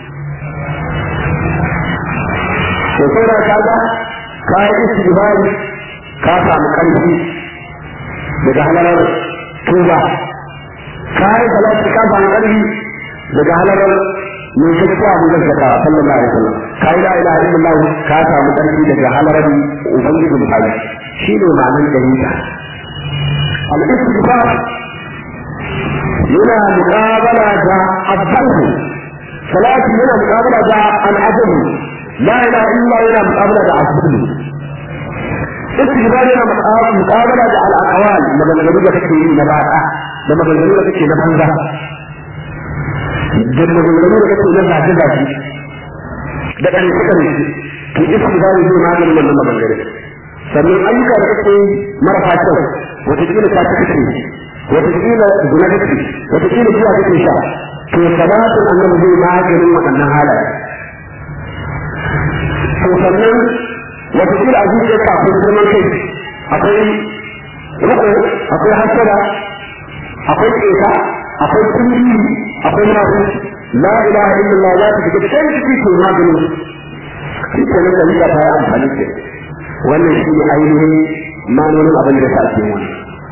to sai da kaga ka yi istighfari ka samu karfi daga halalar tuba ka yi salati ka samu karfi daga halalar mai gaskiya abu da zaka sallallahu alaihi wasallam ka yi la ilaha illallah ka samu karfi daga halalar ubangiji muhammad shi ne ma'anar dalila al-istighfar yana muqabala da abdanhu salati yana muqabala da al-adami لا إله إلا الله إلا مقابلة عصبه استجبار إلى مقابلة على الأقوال لما نقول لك في نباتة لما نقول لك في نباتة لما نقول لك في نباتة ذاتي da ɗan suka ne ki istibari zai maganin wannan maganganu sannan ayyuka da kake marasa kyau wataƙila ta ta kake wataƙila zuna kake wataƙila zuwa kake sha to salatin annabi zai maganin waɗannan halaye to sannan wata kila a zuciya ka akwai girman kai akwai riko akwai hasada akwai keta akwai kulli akwai nafi la ilaha illallah za ta shiga can ciki to magani shi ke nan dalila ta yi amfani da wannan shi ne ainihin manonin abin da ta ake wani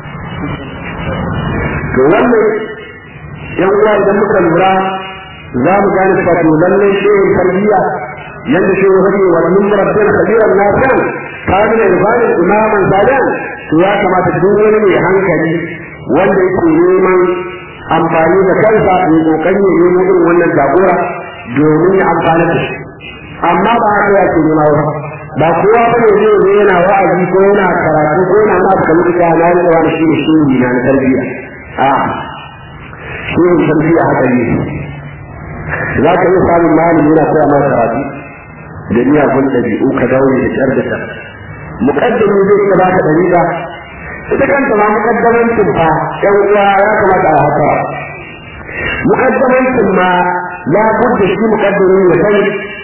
to wannan yan uwa idan muka lura za mu gane cewa to lallai shehin tarbiyya yadda shi wani wa min rabbina kabiran nafi'an kana da ibadan imaman salihan to ya kamata duk wani mai hankali wanda yake neman amfani da kansa ya kokari ya nemo irin wannan jagora domin ya amfana da shi amma ba haka ya ce nema ba ba kowa ba ne zai zo yana wa'azi ko yana karatu ko yana ma ka mutu ka na da wani shi ne shi ne na tarbiyya a shi ne tarbiyya haka ne za ka iya samun malami yana koya maka karatu da miyagun ɗabi'u ka daure da ƙyar da ta muƙaddami zai iya baka ɗariƙa ita kanta ma muƙaddamancin fa ƴan uwa ya kamata a haka muƙaddamancin ma ya budda shi muƙaddami ya kai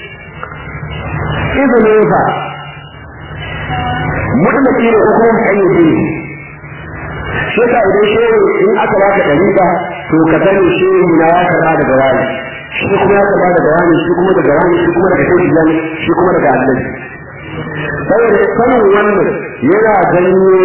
izinin fa mutlaki da hukumar kayyade shi ka idan shehu in aka baka ɗariƙa to ka sani shehu na ya karɓa daga wani shi kuma ya karɓa daga wani shi kuma daga wani shi kuma daga shehu jami shi kuma daga annabi saboda sanin wannan yana janyo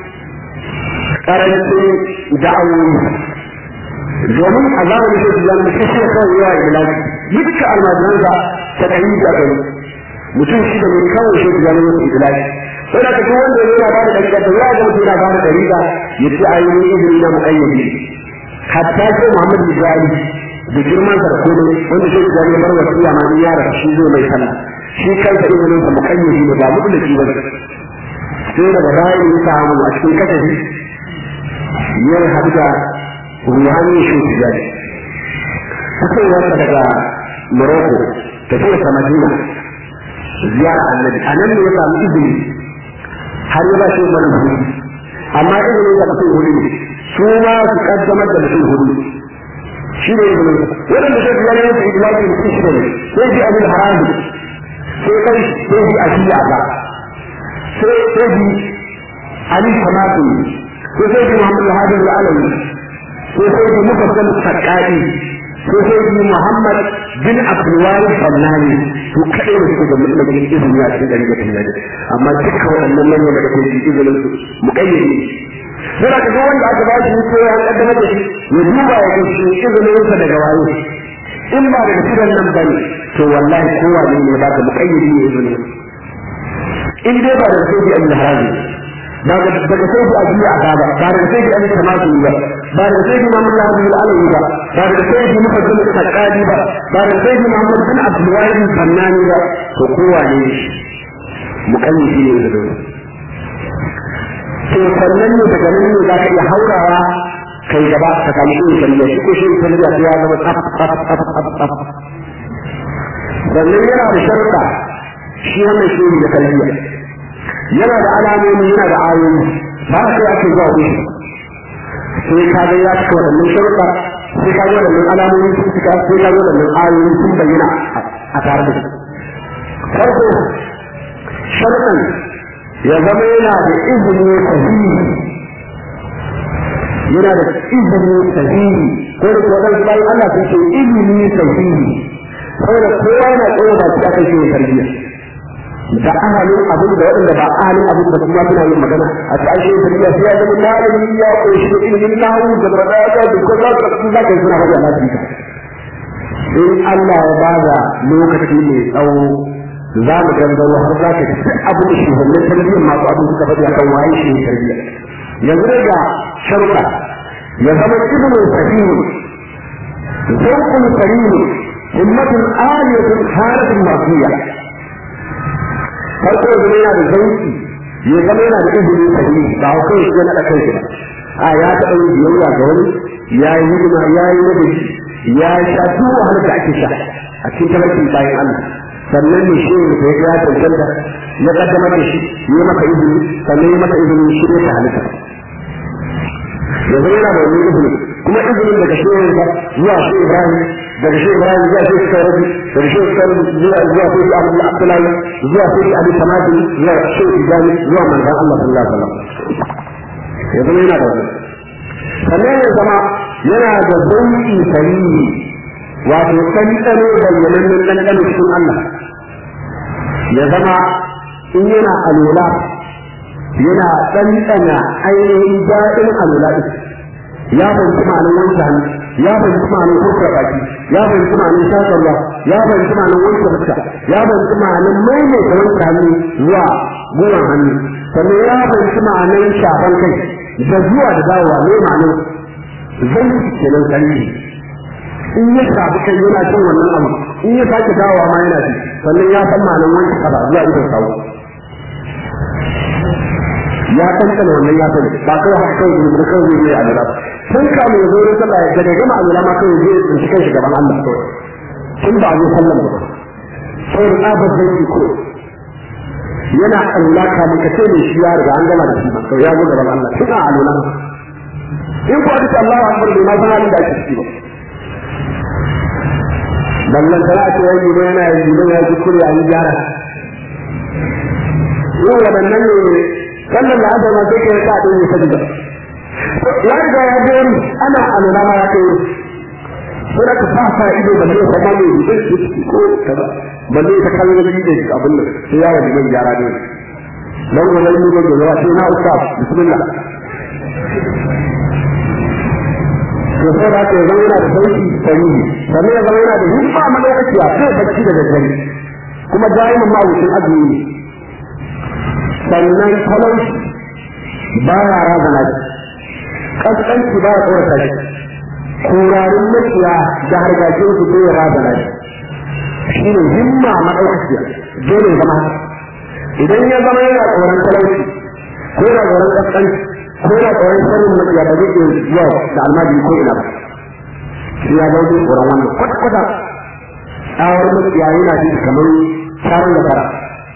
karancin da'awoyi domin a zamanin shehu jami da shi kawai yawa ilaji dukkan almajiransa ta ɗari da ɗari mutum shi da mai kawai shehu jami ya ilaji sai da duk wanda yana ba da dariƙa da ya ga mutum yana ba da dariƙa ya ce a yi izini na muƙayyadi hatta ce Muhammad Bijali da girman sa da komai wanda shi da ya bar wasiya ma ya rasu shi zai mai sallah shi kansa izinin sa muƙayyadi ne ba mutlaki ba sai daga bayan ya samu a cikin kasafi ya haɗu da ruhani shi Bijali fitowarsa daga Morocco tafiyarsa Madina ziyara annabi a nan ne ya samu izini har ya ba shi mana hudu amma izinin da mutum hudu ne su ma su kaddamar da mutum hudu shi ne izinin wadanda sai biyar yanzu idlaki mutum shi ne sai ji abin haramu sai kai sai ji ashiya ba sai sai ji ali samatu sai sai ji muhammad al-hadi al-alawi sai sai ji mufassal sakkai sai sai ji muhammad bin abdulwari fannani su kaɗai da suke da mutum izini a cikin ɗari da tunani amma duka waɗannan manyan da kake ji izinin su muƙayyade yana ka ga wanda aka ba shi ko ya kaddamar da shi ya duba ya ga shi izinin sa daga waye in ba daga cikin nan bane to wallahi kowa ne ne baka muƙayyade ne izinin in dai ba daga sai an haraji ba daga daga sai a biya azaba ba daga sai an tamatu ba ba daga sai Muhammad bin Alawi ba ba daga sai Muhammad bin Sakadi ba ba daga sai Muhammad bin Abdul Wahid Fannani ba to kowa ne muƙayyade ne izinin to sannan ne daga nan ne za ka iya haurawa kai gaba ka samu shi shari'a shi ko shi shari'a sai ya zama tsaf tsaf tsaf tsaf tsaf sannan yana da sharuɗa shi wannan shi ne kalliya yana da alamomi yana da ayoyi ba ka sai ake zuwa wuri sai ka ga ya cika waɗannan sharuɗa sai ka ga waɗannan alamomi sun cika sai ka ga waɗannan ayoyi sun bayyana a tare da su farko sharuɗan ya zama yana da izini sahihi yana da izini sahihi ko da kuma dan bayan Allah sun ce izini sahihi saboda kowa yana tsaye ba shi aka shi tarbiyya da ahalin abin da waɗanda ba ahalin abin da kuma suna yin magana a cikin tarbiyya sai ya zama malami ya koyi da ilimin nahu da baraga da kuma za ka za ka suna faɗi a lafiya in Allah ya bada lokaci mai tsawo za mu gangaro har za ka ci abin da shugabannin tarbiyyar masu abin suka faɗi akan waye shi ne tarbiyya yanzu dai ga sharuɗa ya zama ibnu sahihu zawqul karim himmatun aliyatun haratun mardiya farko yanzu yana da zauki ya zama yana da ibnu sahihu ba ko kai shi na kai shi ba a ya taɓa yin biyayya ga wani ya yi hidima ya yi ladabi ya sha duk wahalar da ake sha a cikin tabarkin bayan Allah sannan ne shi ne ya ya tantanta ya kaddama da shi ya maka izini sannan ya maka izini shi ne ta halitta yanzu yana da wani izini kuma izinin daga shi ne zuwa shi Ibrahim daga shi Ibrahim zuwa shi Sarrafi daga shi Sarrafi zuwa zuwa shi Abu Abdullahi zuwa shi Abi Samadi zuwa shi Ibrahim zuwa manzon Allah sallallahu alaihi wasallam yanzu yana da wani sannan ya zama yana da zauki sarihi wato ɗanɗano bayyanannen ɗanɗano cikin Allah ya zama in yana alola yana ɗanɗana ainihin daɗin alola ɗin ya fahimci ma'anin wanke hannu ya fahimci ma'anin kurkura baki ya fahimci ma'anin shakarwa ya fahimci ma'anin wanke fuska ya fahimci ma'anin maimaita wanke hannu zuwa gwiwan hannu sannan ya fahimci ma'anin shafan kai da zuwa da dawowa ne ma'anin zai kenan sarki in ya shafi kai yana cin wannan abu in ya sake dawowa ma yana ci sannan ya san ma'anar wanke kafa zuwa idon sawu ya kankana wannan ya sani ba kawai haka kawai ne da kawai ne a gaba sun kama ya zo ne sallah ya daga gama alwala ma kawai zai tsinci kai shi gaban Allah kawai tun ba a zo sallan ba sai tsabar zai ko yana Allah ka muka ce ne shi ya riga an gama da shi ba to ya zo gaban Allah tuna aluna in ko aka Allahu akbar bai ma san halin da ake ciki ba ballan tana ce wai ne yana yi ne ya kuskure an gyara yau wadannan ne sallan da aka ma sai kai ka din ne sabida ya riga ya ga ana aluna ma ya kai sai da ka fasa ido da mai sama ne da ko kaza balle ta kallon da da abin nan sai ya rabu mai gyara ne dan ga mai ne da zuwa sai na usta bismillah to sai da ke zama yana da sauki sani sannan ya zama yana da himma malakaci a kai bacci da daddare kuma daimin ma'aikacin azumi sannan talauci ba ya razana shi kaskanci ba ya tsorata shi kurarin makiya da hargajin su bai razana shi shi ne himma maɗaukaciya dole zama haka idan ya zama yana tsoron talauci ko yana tsoron kaskanci ko yana tsoron sharrin makiya ba zai iya zuwa da almajiri ko ina ba shi ya zama tsoron wannan kwata-kwata tsawar makiya yana ji kamar tsarin da fara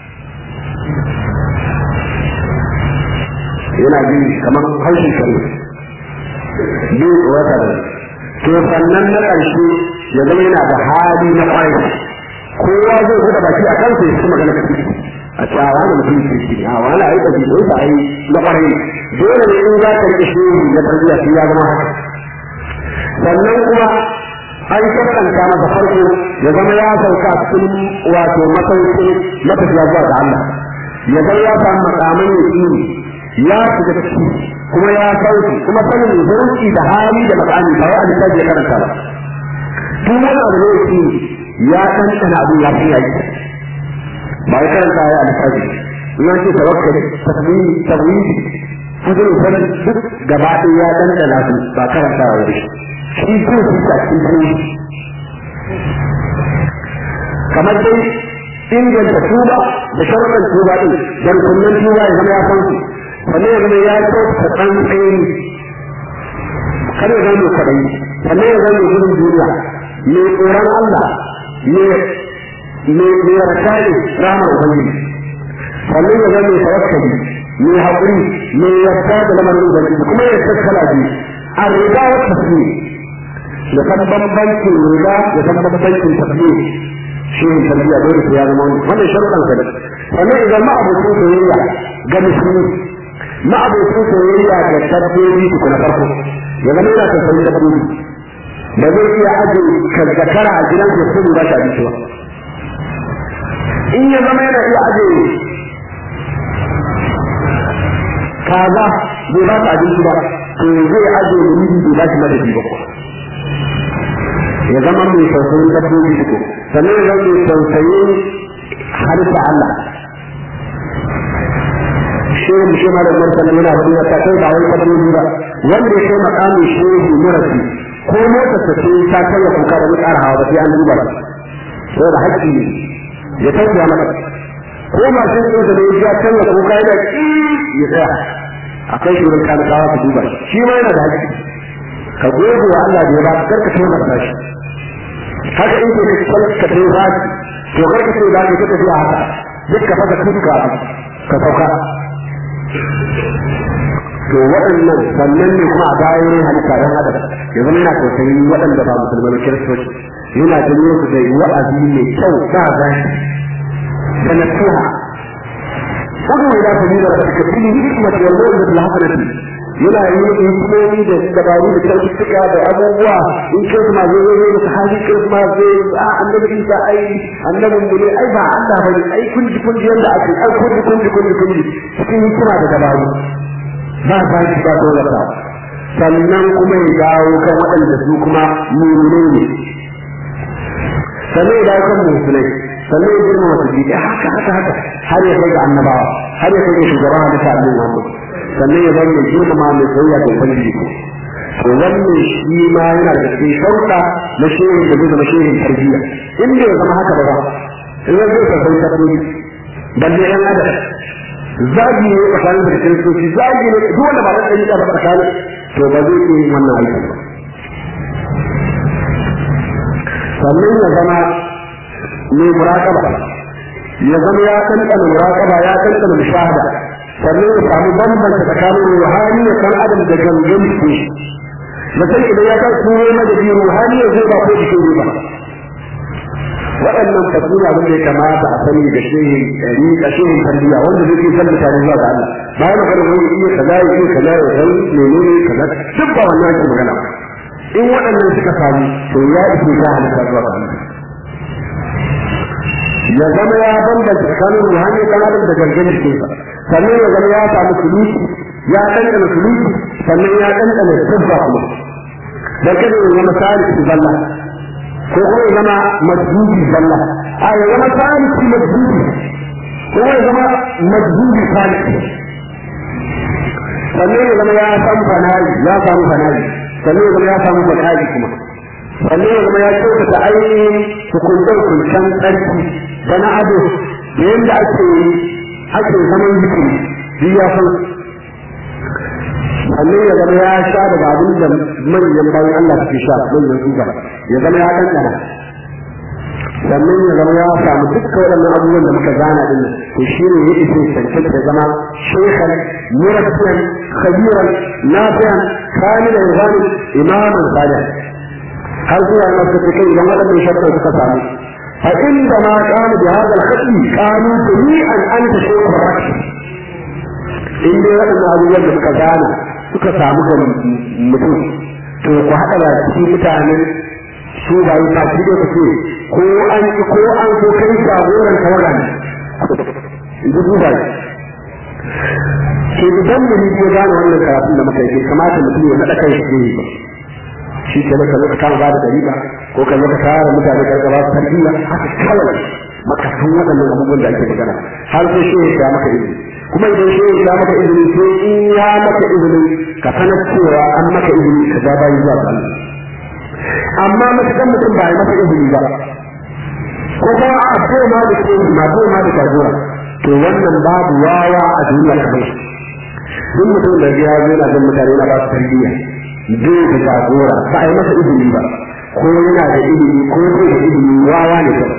yana ji kamar haushin shari'a bai tsorata da to sannan na ƙarshe ya zama yana da hali na ƙwarai kowa zai buɗe baki a kansa ya ci magana kafi a ce a wani mutum ke ci a wani a yi ɗabi da yasa a yi na ƙwarai dole ne in za ka riƙe shi ya tarbiyya shi ya zama haka sannan kuma an shakkanta masa farko ya zama ya sauka cikin wato masaukin matafiya zuwa ga Allah ya zama ya samu makaman yaƙini ya shiga ciki kuma ya sauki kuma sanin zurfi da hali da makami ba wai a ya karanta ba tun wani abu ne yake ya ɗanɗana abin ya fi yaki ba ya karanta ya alisabi in an ce tawakkali tasmini tawhidi kudin sanin duk gaba ɗaya ya ɗanɗana su ba karanta wa shi shi zai fi ta cikin kamar dai inganta tuba da sharuɗan tuba ɗin dan kunnen tuba ya zama ya san su sannan ya zama ya kyauta ɗan tsayi kada ya zama mai kwaɗayi sannan ya zama mai gudun duniya mai tsoron Allah mai raka ne ramar ubangiji sannan ya zama mai tawakkali mai haƙuri mai yarda da lamarin ubangiji kuma ya tattala biyu a riga wa tasbih ya san bambancin riga ya san bambancin tasbih shi ne tarbiyya dole sai ya zama wannan sharuɗan sa ne sannan idan ma abokin soyayya ga musulmi ma'abocin soyayya da dabbobi su na farko ya zama yana tausayin dabbobi da zai iya aje kazzakara a gidan da su ba shi abinci ba in ya zama yana iya aje kaza bai ba su abinci ba to zai aje muridi bai ba shi madadi ba ya zama mai tausayin dabbobi su sannan ya zama mai tausayin halitta Allah shehu shi ma da martani yana wani ya ta kai ba wai kadari ba wanda ya kai makamin shehu murafi ko motar ta ce ta kai ya kuka da mutsara hawa ba sai an duba ba sai da haƙƙi ne ya tafiya maka ko ma shi ne da ya kai ya kuka yana ya tsaya akai shi wurin kalakawa ka duba shi ma yana da haƙƙi ka gode wa Allah da ya ba ka karka kai masa shi haka in ke ka ka kai ba to karka sai da ka tafi haka duk ka faka tuka ka sauka to waɗannan sannan ne kuma a bayan halitta ɗan adam ya zama yana tausayi waɗanda ba musulmai kiristoci yana janyo su da wa'azi mai kyau ba zai da nasiha kudu ila sabila rabbika bil hikmati wal mawdati al hasanati yana yi hikimomi da dabaru da kyaututtuka da abubuwa in kirma zai zo zai da hali kirma zai a annabi isa ai annabin mu ne ai ba Allah bane ai kunji kunji yanda ake ai kunji kunji kunji kunji cikin hikima da dabaru ba ba shi ba dole ba sannan kuma ya dawo kan waɗanda su kuma mumune ne sannan ya dawo kan musulai sannan ya girma masu jiki haka haka haka har ya kai ga annabawa har ya kai ga shugaban hadisa annabi Muhammad sannan ya zama mai girmama mai soyayya da ubangiji ko to wannan shi ma yana da cikin shauka na shehin da zai zama shehin tarbiyya in bai zama haka ba ba in zai zai sai tabbi balle yan adam zagi ne tsakanin da kiristoci zagi ne duk wanda ba da ɗan ba tsakanin to ba zai iya yin wannan aikin ba sannan ya zama mai muraƙaba ya zama ya ɗanɗana muraƙaba ya ɗanɗana mushahada sannan ya samu bambanta tsakanin ruhani da kan adam da gangan ke mutum idan ya kai turo madadi ruhani ya zai ba ko jikin ba waɗannan fasu abin da ya kamata a sani da shehin ɗari a shehin tarbiyya wanda zai fi san mutane zuwa ga Allah bayan magana wani iya kaza ya iya kaza ya san menene kaza duk ba wannan ake magana ba in waɗannan suka samu to ya ishe ka halitta zuwa ga Allah ya zama ya bambanta tsakanin ruhani kan adam da gangan jikinsa sannan ya zama ya samu suluki ya ɗanɗana suluki sannan ya ɗanɗana sabba kuma da kada ya zama saliki zalla ko kuma ya zama majdubi zalla a ya zama saliki majdubi ko ya zama majdubi saliki sannan ya zama ya samu fanayi ya samu fanayi sannan ya zama ya samu bakari kuma sannan ya zama ya kyautata ainihin hukuncen hukuncen tsarki da na ado da yadda ake ake zaman zikiri duk ya san sannan ya zama ya sha daga abin da manyan bayan Allah suke sha manyan su gaba ya zama ya ɗanɗana sannan ya zama ya samu dukkan waɗannan abubuwan da muka gana din nan to shi ne ya ishe cancanta da zama shekhan murabbiyan khabiran nafiyan kamilan gani imaman salih har zuwa na suka kai idan waɗannan shakka suka samu fa inda ma kana bi hadal khati kanu jami'an anta shaykh rakki in dai waɗannan abubuwan da muka gana suka samu ga mutum to ku haɗa da cikin mutanen su ba yi tafi da ku ko an ki ko an so kai jagoran tawaga ne in ji duba ke idan mu ne ya gane wannan karatun da muka yi kamata mutum ya naɗa kai shi ne shi ke maka zo ka kama ba da dariƙa ko ka zo ka tara mutane ka gaba su tarbiyya haka kawai maka san waɗannan abubuwan da ake magana har sai shi ya maka izini kuma idan shi ya maka izini sai in ya maka izini ka sanar cewa an maka izini ka ja bayi zuwa ga Allah amma matukan mutum ba ya masa izini ba ko kuma a ko ma da ke ma ko ma da jagora to wannan babu wawa a duniya kamar shi duk mutum da ya zo yana jin mutane yana ba su tarbiyya bai da jagora ba a yi masa izini ba ko yana da ilimi ko bai da ilimi wawa ne kawai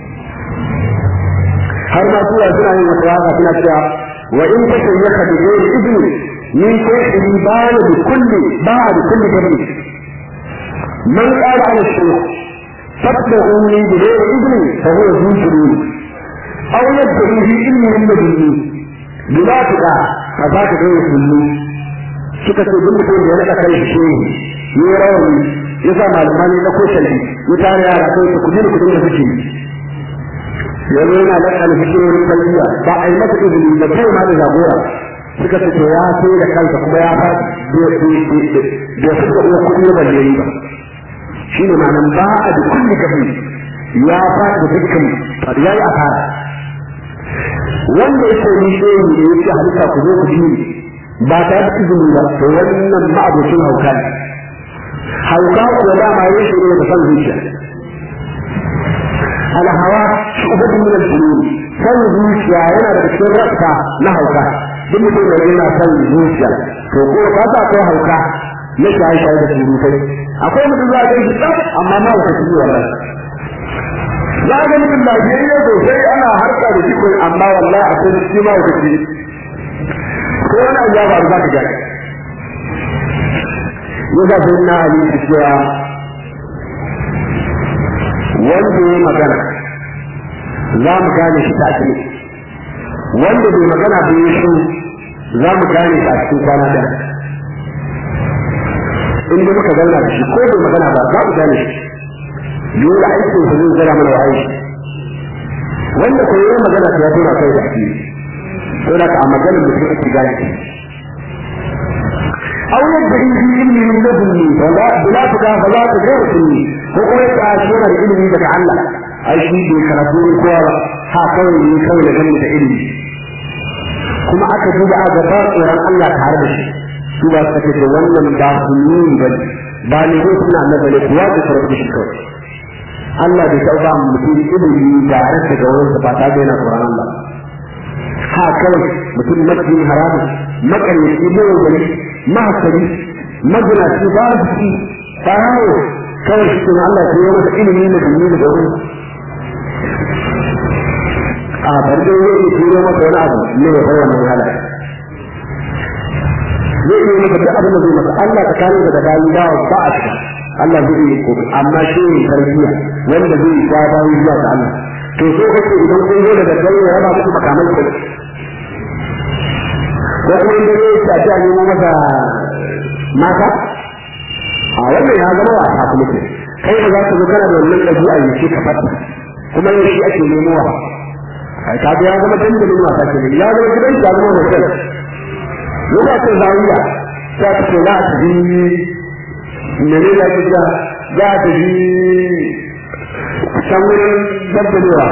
har ma suna suna yin wata waka suna cewa wa in ta shayyaka da gairi izini min shaykhini ba da kulli ba da kulli gabi من قال على الشيخ فاتبعوني بغير اذن فهو ذو جنون او يدعي في علم من لدني بلا تقع فذاك غير سني suka ce duk mutum da ya naɗa kai shi ne ya rawani ya sa malamai na ko shalbi ya tare yara kai su kudi da kudin da suke ya zo yana da kan fikirorin tarbiyya ba a yi masa izini da kai ma da jagora suka ce to ya sai da kansa kuma ya fa da su da uwa kudi ba da ba shi ne ma'anan ba a da kulli gabi ya faɗi da dukkan ya yi asara wanda ya ce ni shehu ne ya ce halitta ku zo ku ji ba ta da izini ba to wannan ma'abocin hauka ne hauka kuwa dama ya shi ne da san zuciya alhawa shugaban min al-junun san zuciya yana da cikin rasta na hauka duk mutum da yana san zuciya to ko ka sa ko hauka na shaye-shaye da surutai akwai mutum za a kai shi tsaf amma ma wata shi wallahi za ga mutum lafiyayye sosai ana harka da shi ko amma wallahi akwai shi ma wata shi ko wani abu ya faru za ka gani ya za ta yi na ali ta cewa wanda ya magana za mu gane shi take wanda bai magana bai yi shi za mu gane shi a cikin kwana da in da muka zauna da shi ko bai magana ba za mu gane shi dole aikin sa zai zara mana wa'ayi wanda ko yayin magana ta tura kai da shi to da ka magana mutum ake gane shi aw yadda in fi ilmi min ladunni fala bila tuka fala ta gairu sunni ko kuma ya ta shi yana da ilimi daga Allah ai shi bai karatu ne kowa ba ha kawai ne kawai da ganin da ilimi kuma aka duba a gaba tsoron Allah tare da shi su ba su ce wannan ba su nuni ba ba ne ko suna na bane kuwa da sarrafa shi kawai Allah bai taɓa mutum ilimi tare da ga wurin ba ta ga yana tsoron Allah ha kawai mutum mafi haramun makaryaci mai gari mahasari maginaci ba su ci farawo kawai shi kuma Allah ya yi masa ilimi na dumi da wurin zo masa wani abu ne ya fara wannan halaye zai iya maka duk abin da zai maka Allah tsakanin da bayi ba ba a cika Allah zai iya ko amma shi ne tarbiyya wanda zai ja bayi zuwa ga Allah to so kake idan kun zo da daddare ya raba muku makamai ko ko kuma inda zai ta ta nemo masa mata a wannan ya zama wasa kuma ke kai da za ka zo kana da wannan ɗabi'a ne shi ka fata kuma yau shi ake nemowa ai ka ya zama dandalin wasa ke ya zama gidan ya zama hotel lokacin zawiya ta ce za ta ji mene da kuka za ta ji can wurin dabbalewa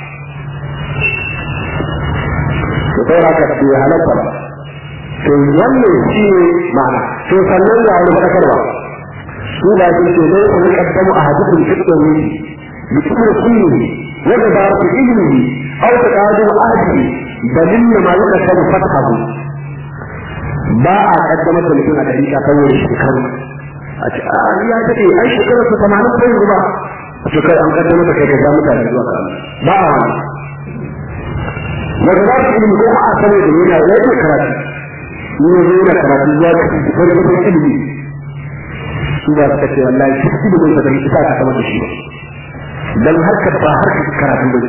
to kai haka bai halatta ba to wannan shi ne ma'ana to sannan ga wani faɗakarwa su da ke ce zai kuma kaddamu a hadisin fitin ne bikin kullu wanda ba ku ilimi au ta kadu ahdi dalilin ma yaka sabu fatahu ba a kaddamar da mutum a dariƙa saboda shekaru a ce a ya daɗe ai shekarar su tamanin ko yanzu ba to kai an kaddamar da kai ka ja mutane zuwa ka ba a wani wanda za su ilimi ko a sanar da yana ya yi karatu ni ne yana karatu zuwa ka fi wani wani ilimi su ba su kace wallahi shi ilimin da bai isa ka kama da shi dan harkar ba harkar karatu ba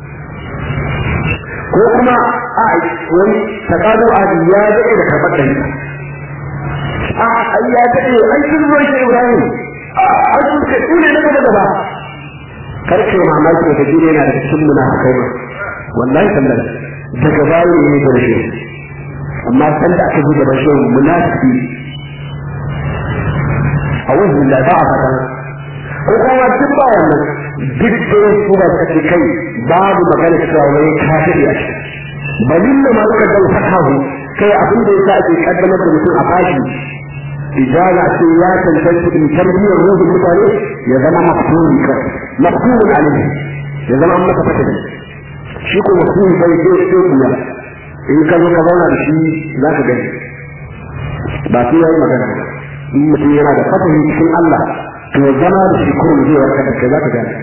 ko kuma a wani takadu a ya daɗe da karɓar da ita a ai ya daɗe ai sun zo shi Ibrahim a sun ka tune na gaba gaba karke mamaki da jire yana da cikin munafikai ma wallahi sallan daga bayan ne da shi amma san da aka ji da bashi munafiki a wajen da ba a fata ko kuma duk ba wannan duk da su ba su ce kai babu magana cewa wai kafiri a shi balin da ma suka dan fatahu kai abin da yasa ake kaddamar da mutum a bashi ijaza ce ya tantance in tarbiyyar ruhun mutane ya zama mafhumi kai mafhumun alaihi ya zama masa fatali shi ko mafhumi bai ce sai kuya in ka zo ka zauna da shi za ka gani ba sai yayi magana in mutum yana da fatahi cikin Allah to zama da shi kurum zai warkar da kai za ka gani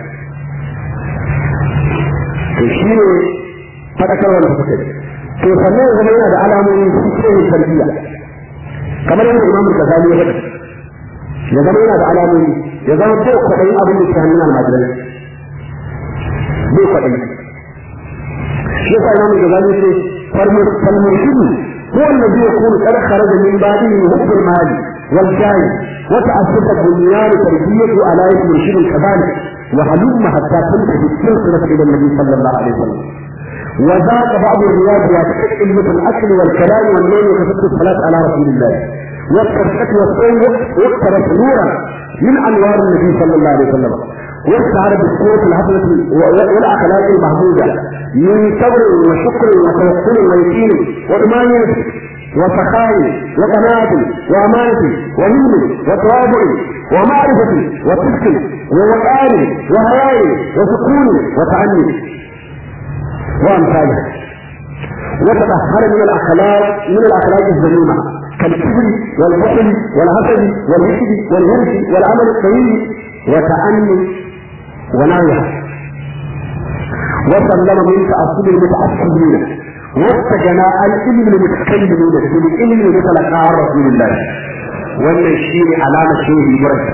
to shi ne faɗakarwar da suka yi to sannan ya zama yana da alamomi su ce tarbiyya kamar yadda imam al-ghazali ya faɗa ya zama yana da alamomi ya zama bai kwaɗayin abin da ke hannun almajirai bai kwaɗayi shi yasa imam al-ghazali ya ce falmurshidi هو الذي يكون قد خرج من بعده حب المال والجاه وتأسس بنيان تربيته على المرشد كذلك وهلم حتى تنتهي السلسلة إلى النبي صلى الله عليه وسلم وذاك بعض الرياضيات كلمة الأكل والكلام والنوم وكثرة الصلاة على رسول الله والصدقة والصوم واقترف نورا من أنوار النبي صلى الله عليه وسلم واستعار بالصوت الحسنة والأخلاق المحمودة من صبر وشكر وتوكل ويقين وإيمان وسخاء وقناعة وأمانة وهلم وتواضع ومعرفة وصدق ووقار وهياء وسكون وتعني وأمثالها وتطهر من الأخلاق من الأخلاق الذميمة كالكبر والبخل والحسد والحسد والهرس والعمل الطويل وتأني ونويها وسلم من تأصل المتعصبين واستجنى العلم المتكلمين بالعلم المتلقى عن رسول الله wannan shi ne alamar shehi murai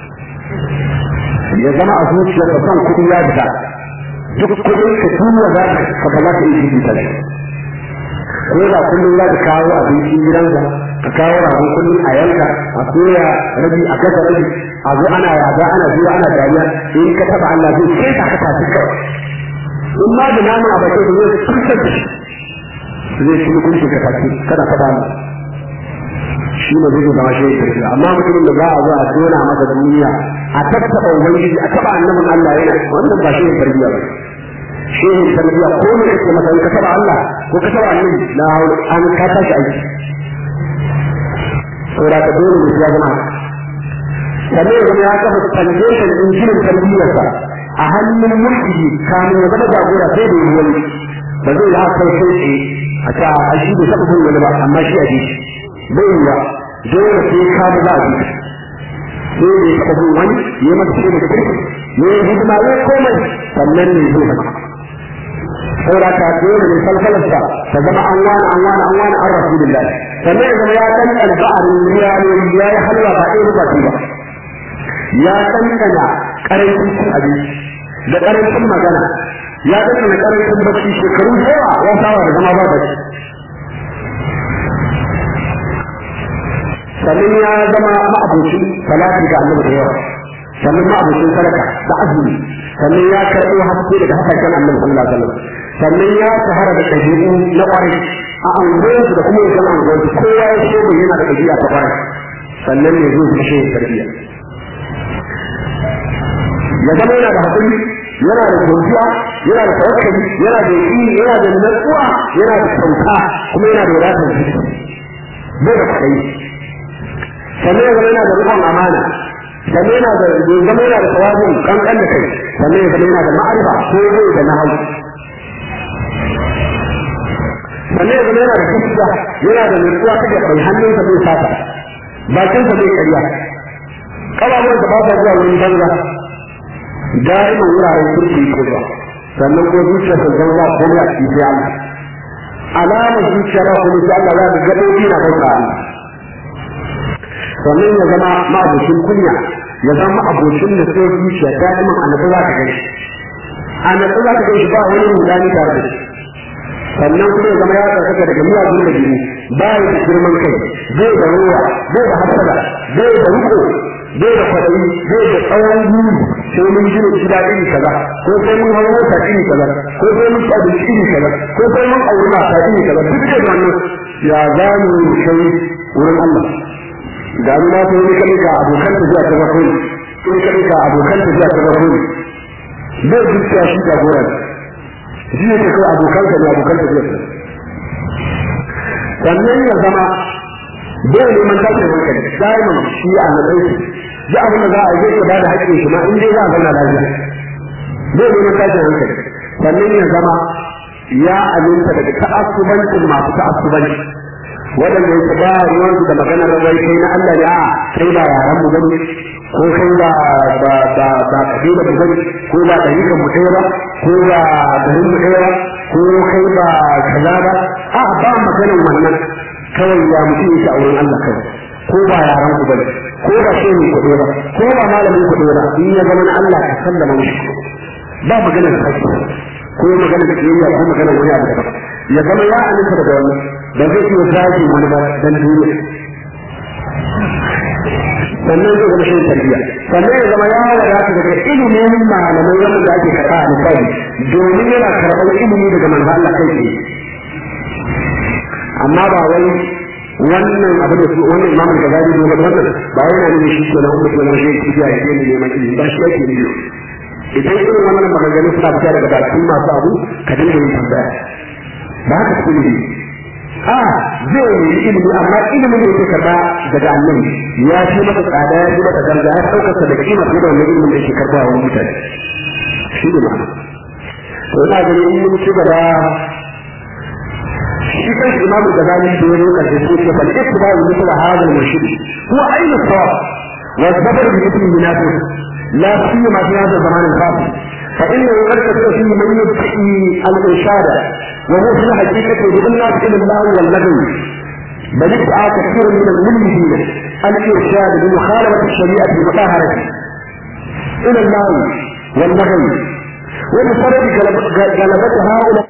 ya zama a zuciya ka san kuɗi ya fita duk kuɗin ka tuwa za ka ba za ka yi shi ta ko da kullum za ka kawo abincin gidanka ka kawo ragon kullum a yanka a soya rabi a kasa rabi a zo ana yaga ana zuwa ana dariya in ka taba Allah zai sai ka ka tafi kawai in ma da namun a bakin zai kusa zai shi mutunci ka tafi kada ka ba shi ne zai zama shi ne amma mutumin da za a zo a tona masa duniya a tattaba ubangiji a taba annabin Allah yana wannan ba shi ne tarbiyya ba shi ne tarbiyya ko ne kake masa in ka taba Allah ko ka taba annabi la an ka tashi aiki saboda ka dole ne ya zama sannan ya ya kafa foundation din shirin tarbiyyarsa a hannun mulki kamin ya zama jagora sai da yi wani ba zai yi haka sai a ta a shi bai taɓa bin wani ba amma shi a ji bai yi wa dole sai ka ba a ji sai da ya taɓa bin wani ya mata shi da kirki ya yi hidima ya komai sannan ne zai zama saboda ka dole ne falsalarsa ta zama an wani an wani an wani an rasulullahi sannan ya zama ya ɗanɗana ba'arin riyaloli ya yi halwa ba ɗaya ba ba ya ɗanɗana ƙarancin cin abinci da ƙarancin magana ya ɗanɗana ƙarancin bacci shekaru da yawa ya saba da zama ba bacci sannan ya zama ma'abocin salati ga annabi da yawa sannan ma'abocin sadaka da azumi sannan ya karɓo haske daga hasashen annabi sallallahu alaihi wasallam sannan ya shahara da ɗabi'u na ƙwarai a anguwarsu da kuma yankin anguwarsu kowa ya so mai yana da ɗabi'a ta ƙwarai sannan ne zai kashe tarbiyya ya zama yana da haƙuri yana da godiya yana da tawakkali yana da yi yana da natsuwa yana da kyauta kuma yana da wadatar jiki bai da kwaɗayi sannan ya zama yana da rikon amana sannan yana da ya zama yana da tawazun kankan da kai sannan ya zama yana da ma'arifa ko zai da nahau sannan ya zama yana da gaskiya yana da nutsuwa ta da bai hannunsa bai sata bakinsa bai karya ƙababuwan da ba sa zuwa wurin banza da'iman wuraren kirki ko ba sannan ko zuciya ta zama ko ya ci sai Allah alama zuciya ba ko sai Allah za ka gadoji na bauta Allah sannan ya zama ma'abocin kunya ya zama abocin da sai zuciya da'iman annabi za ka gani annabi za ka gani ba wani rudani tare da shi sannan kuma ya zama ya tsarkaka daga miyagun da jini ba ya da girman kai zai da ruwa zai da hasada zai da riko zai da kwaɗayi zai da tsawon guri sai mun gina gida iri kaza ko sai mun hau mota iri kaza ko sai mun ci abinci iri kaza ko sai mun auri mata iri kaza duk da wannan ya za mu kai wurin Allah da mu ma sai mun kai ga abokan tafiya ta farko sai kai ga abokan tafiya ta farko zai zuciya shi jagoran shi ne kai abokan ka ne abokan tafiya sannan ya zama bai neman tashin hankali da'iman shi a matsayi duk abin da za a yi ba da haƙƙin shi ma in dai za a zauna lafiya bai neman tashin hankali sannan ya zama ya aminta daga ta'assubancin masu ta'assubanci waɗanda yake ba ruwansu da maganar wai kai na Allah ne a kai ba yaran mu bane ko kai ba ba ba ba kabila mu bane ko ba dariƙan mu ɗaya ba ko ba garin mu ɗaya ba ko kai ba kaza ba a ba maganar wannan kawai ya mutum yake a wurin Allah kawai ko ba yaran ku bane ko ba shi ne kuɗe ba ko ba malamin kuɗe ba in ya zama na Allah ka sallama mishi ba maganar kashi ko maganar kiyayya ko maganar wani abu daban ya zama ya aminta daga wannan ba zai iya zagi wani ba dan duniya sannan zai zama shi tarbiyya sannan ya zama ya wadata daga ilimin malamai wanda da ake karɓa a misali domin yana karɓar ilimi daga manzo Allah kai tsaye amma ba wai wannan abin da wannan imam al-ghazali ne ba wannan ba wai yana nuna shi ke nan kuma kuma shi ke ya ke neman ilimi ba shi yake ne idan irin wannan maganganu suna fita daga bakin masu abu ka dinga yin tambaya ba haka su ne a zai yi ilimi amma ilimin da yake karba daga annabi ya fi masa tsada ya fi masa daraja ya ɗaukarsa da kima fiye da wannan ilimin da yake karba wa mutane shi ne ma'ana to ina ganin in mun ci gaba shi kan imamu da zani da ya roƙa da shi fal ittiba'u mithla hadha al-murshid huwa aynu sawab wa sabr bi mithli munafiq la siyama fi hadha zaman al-fasil فإنه قد تكون فيه من يبتئي الإرشاد وهو في الحقيقة يدعو الناس إلى الله واللغو بل ادعى كثير من الملمدين الإرشاد بمخالفة الشريعة المطهرة إلى الله واللغو وبسبب غلبة هؤلاء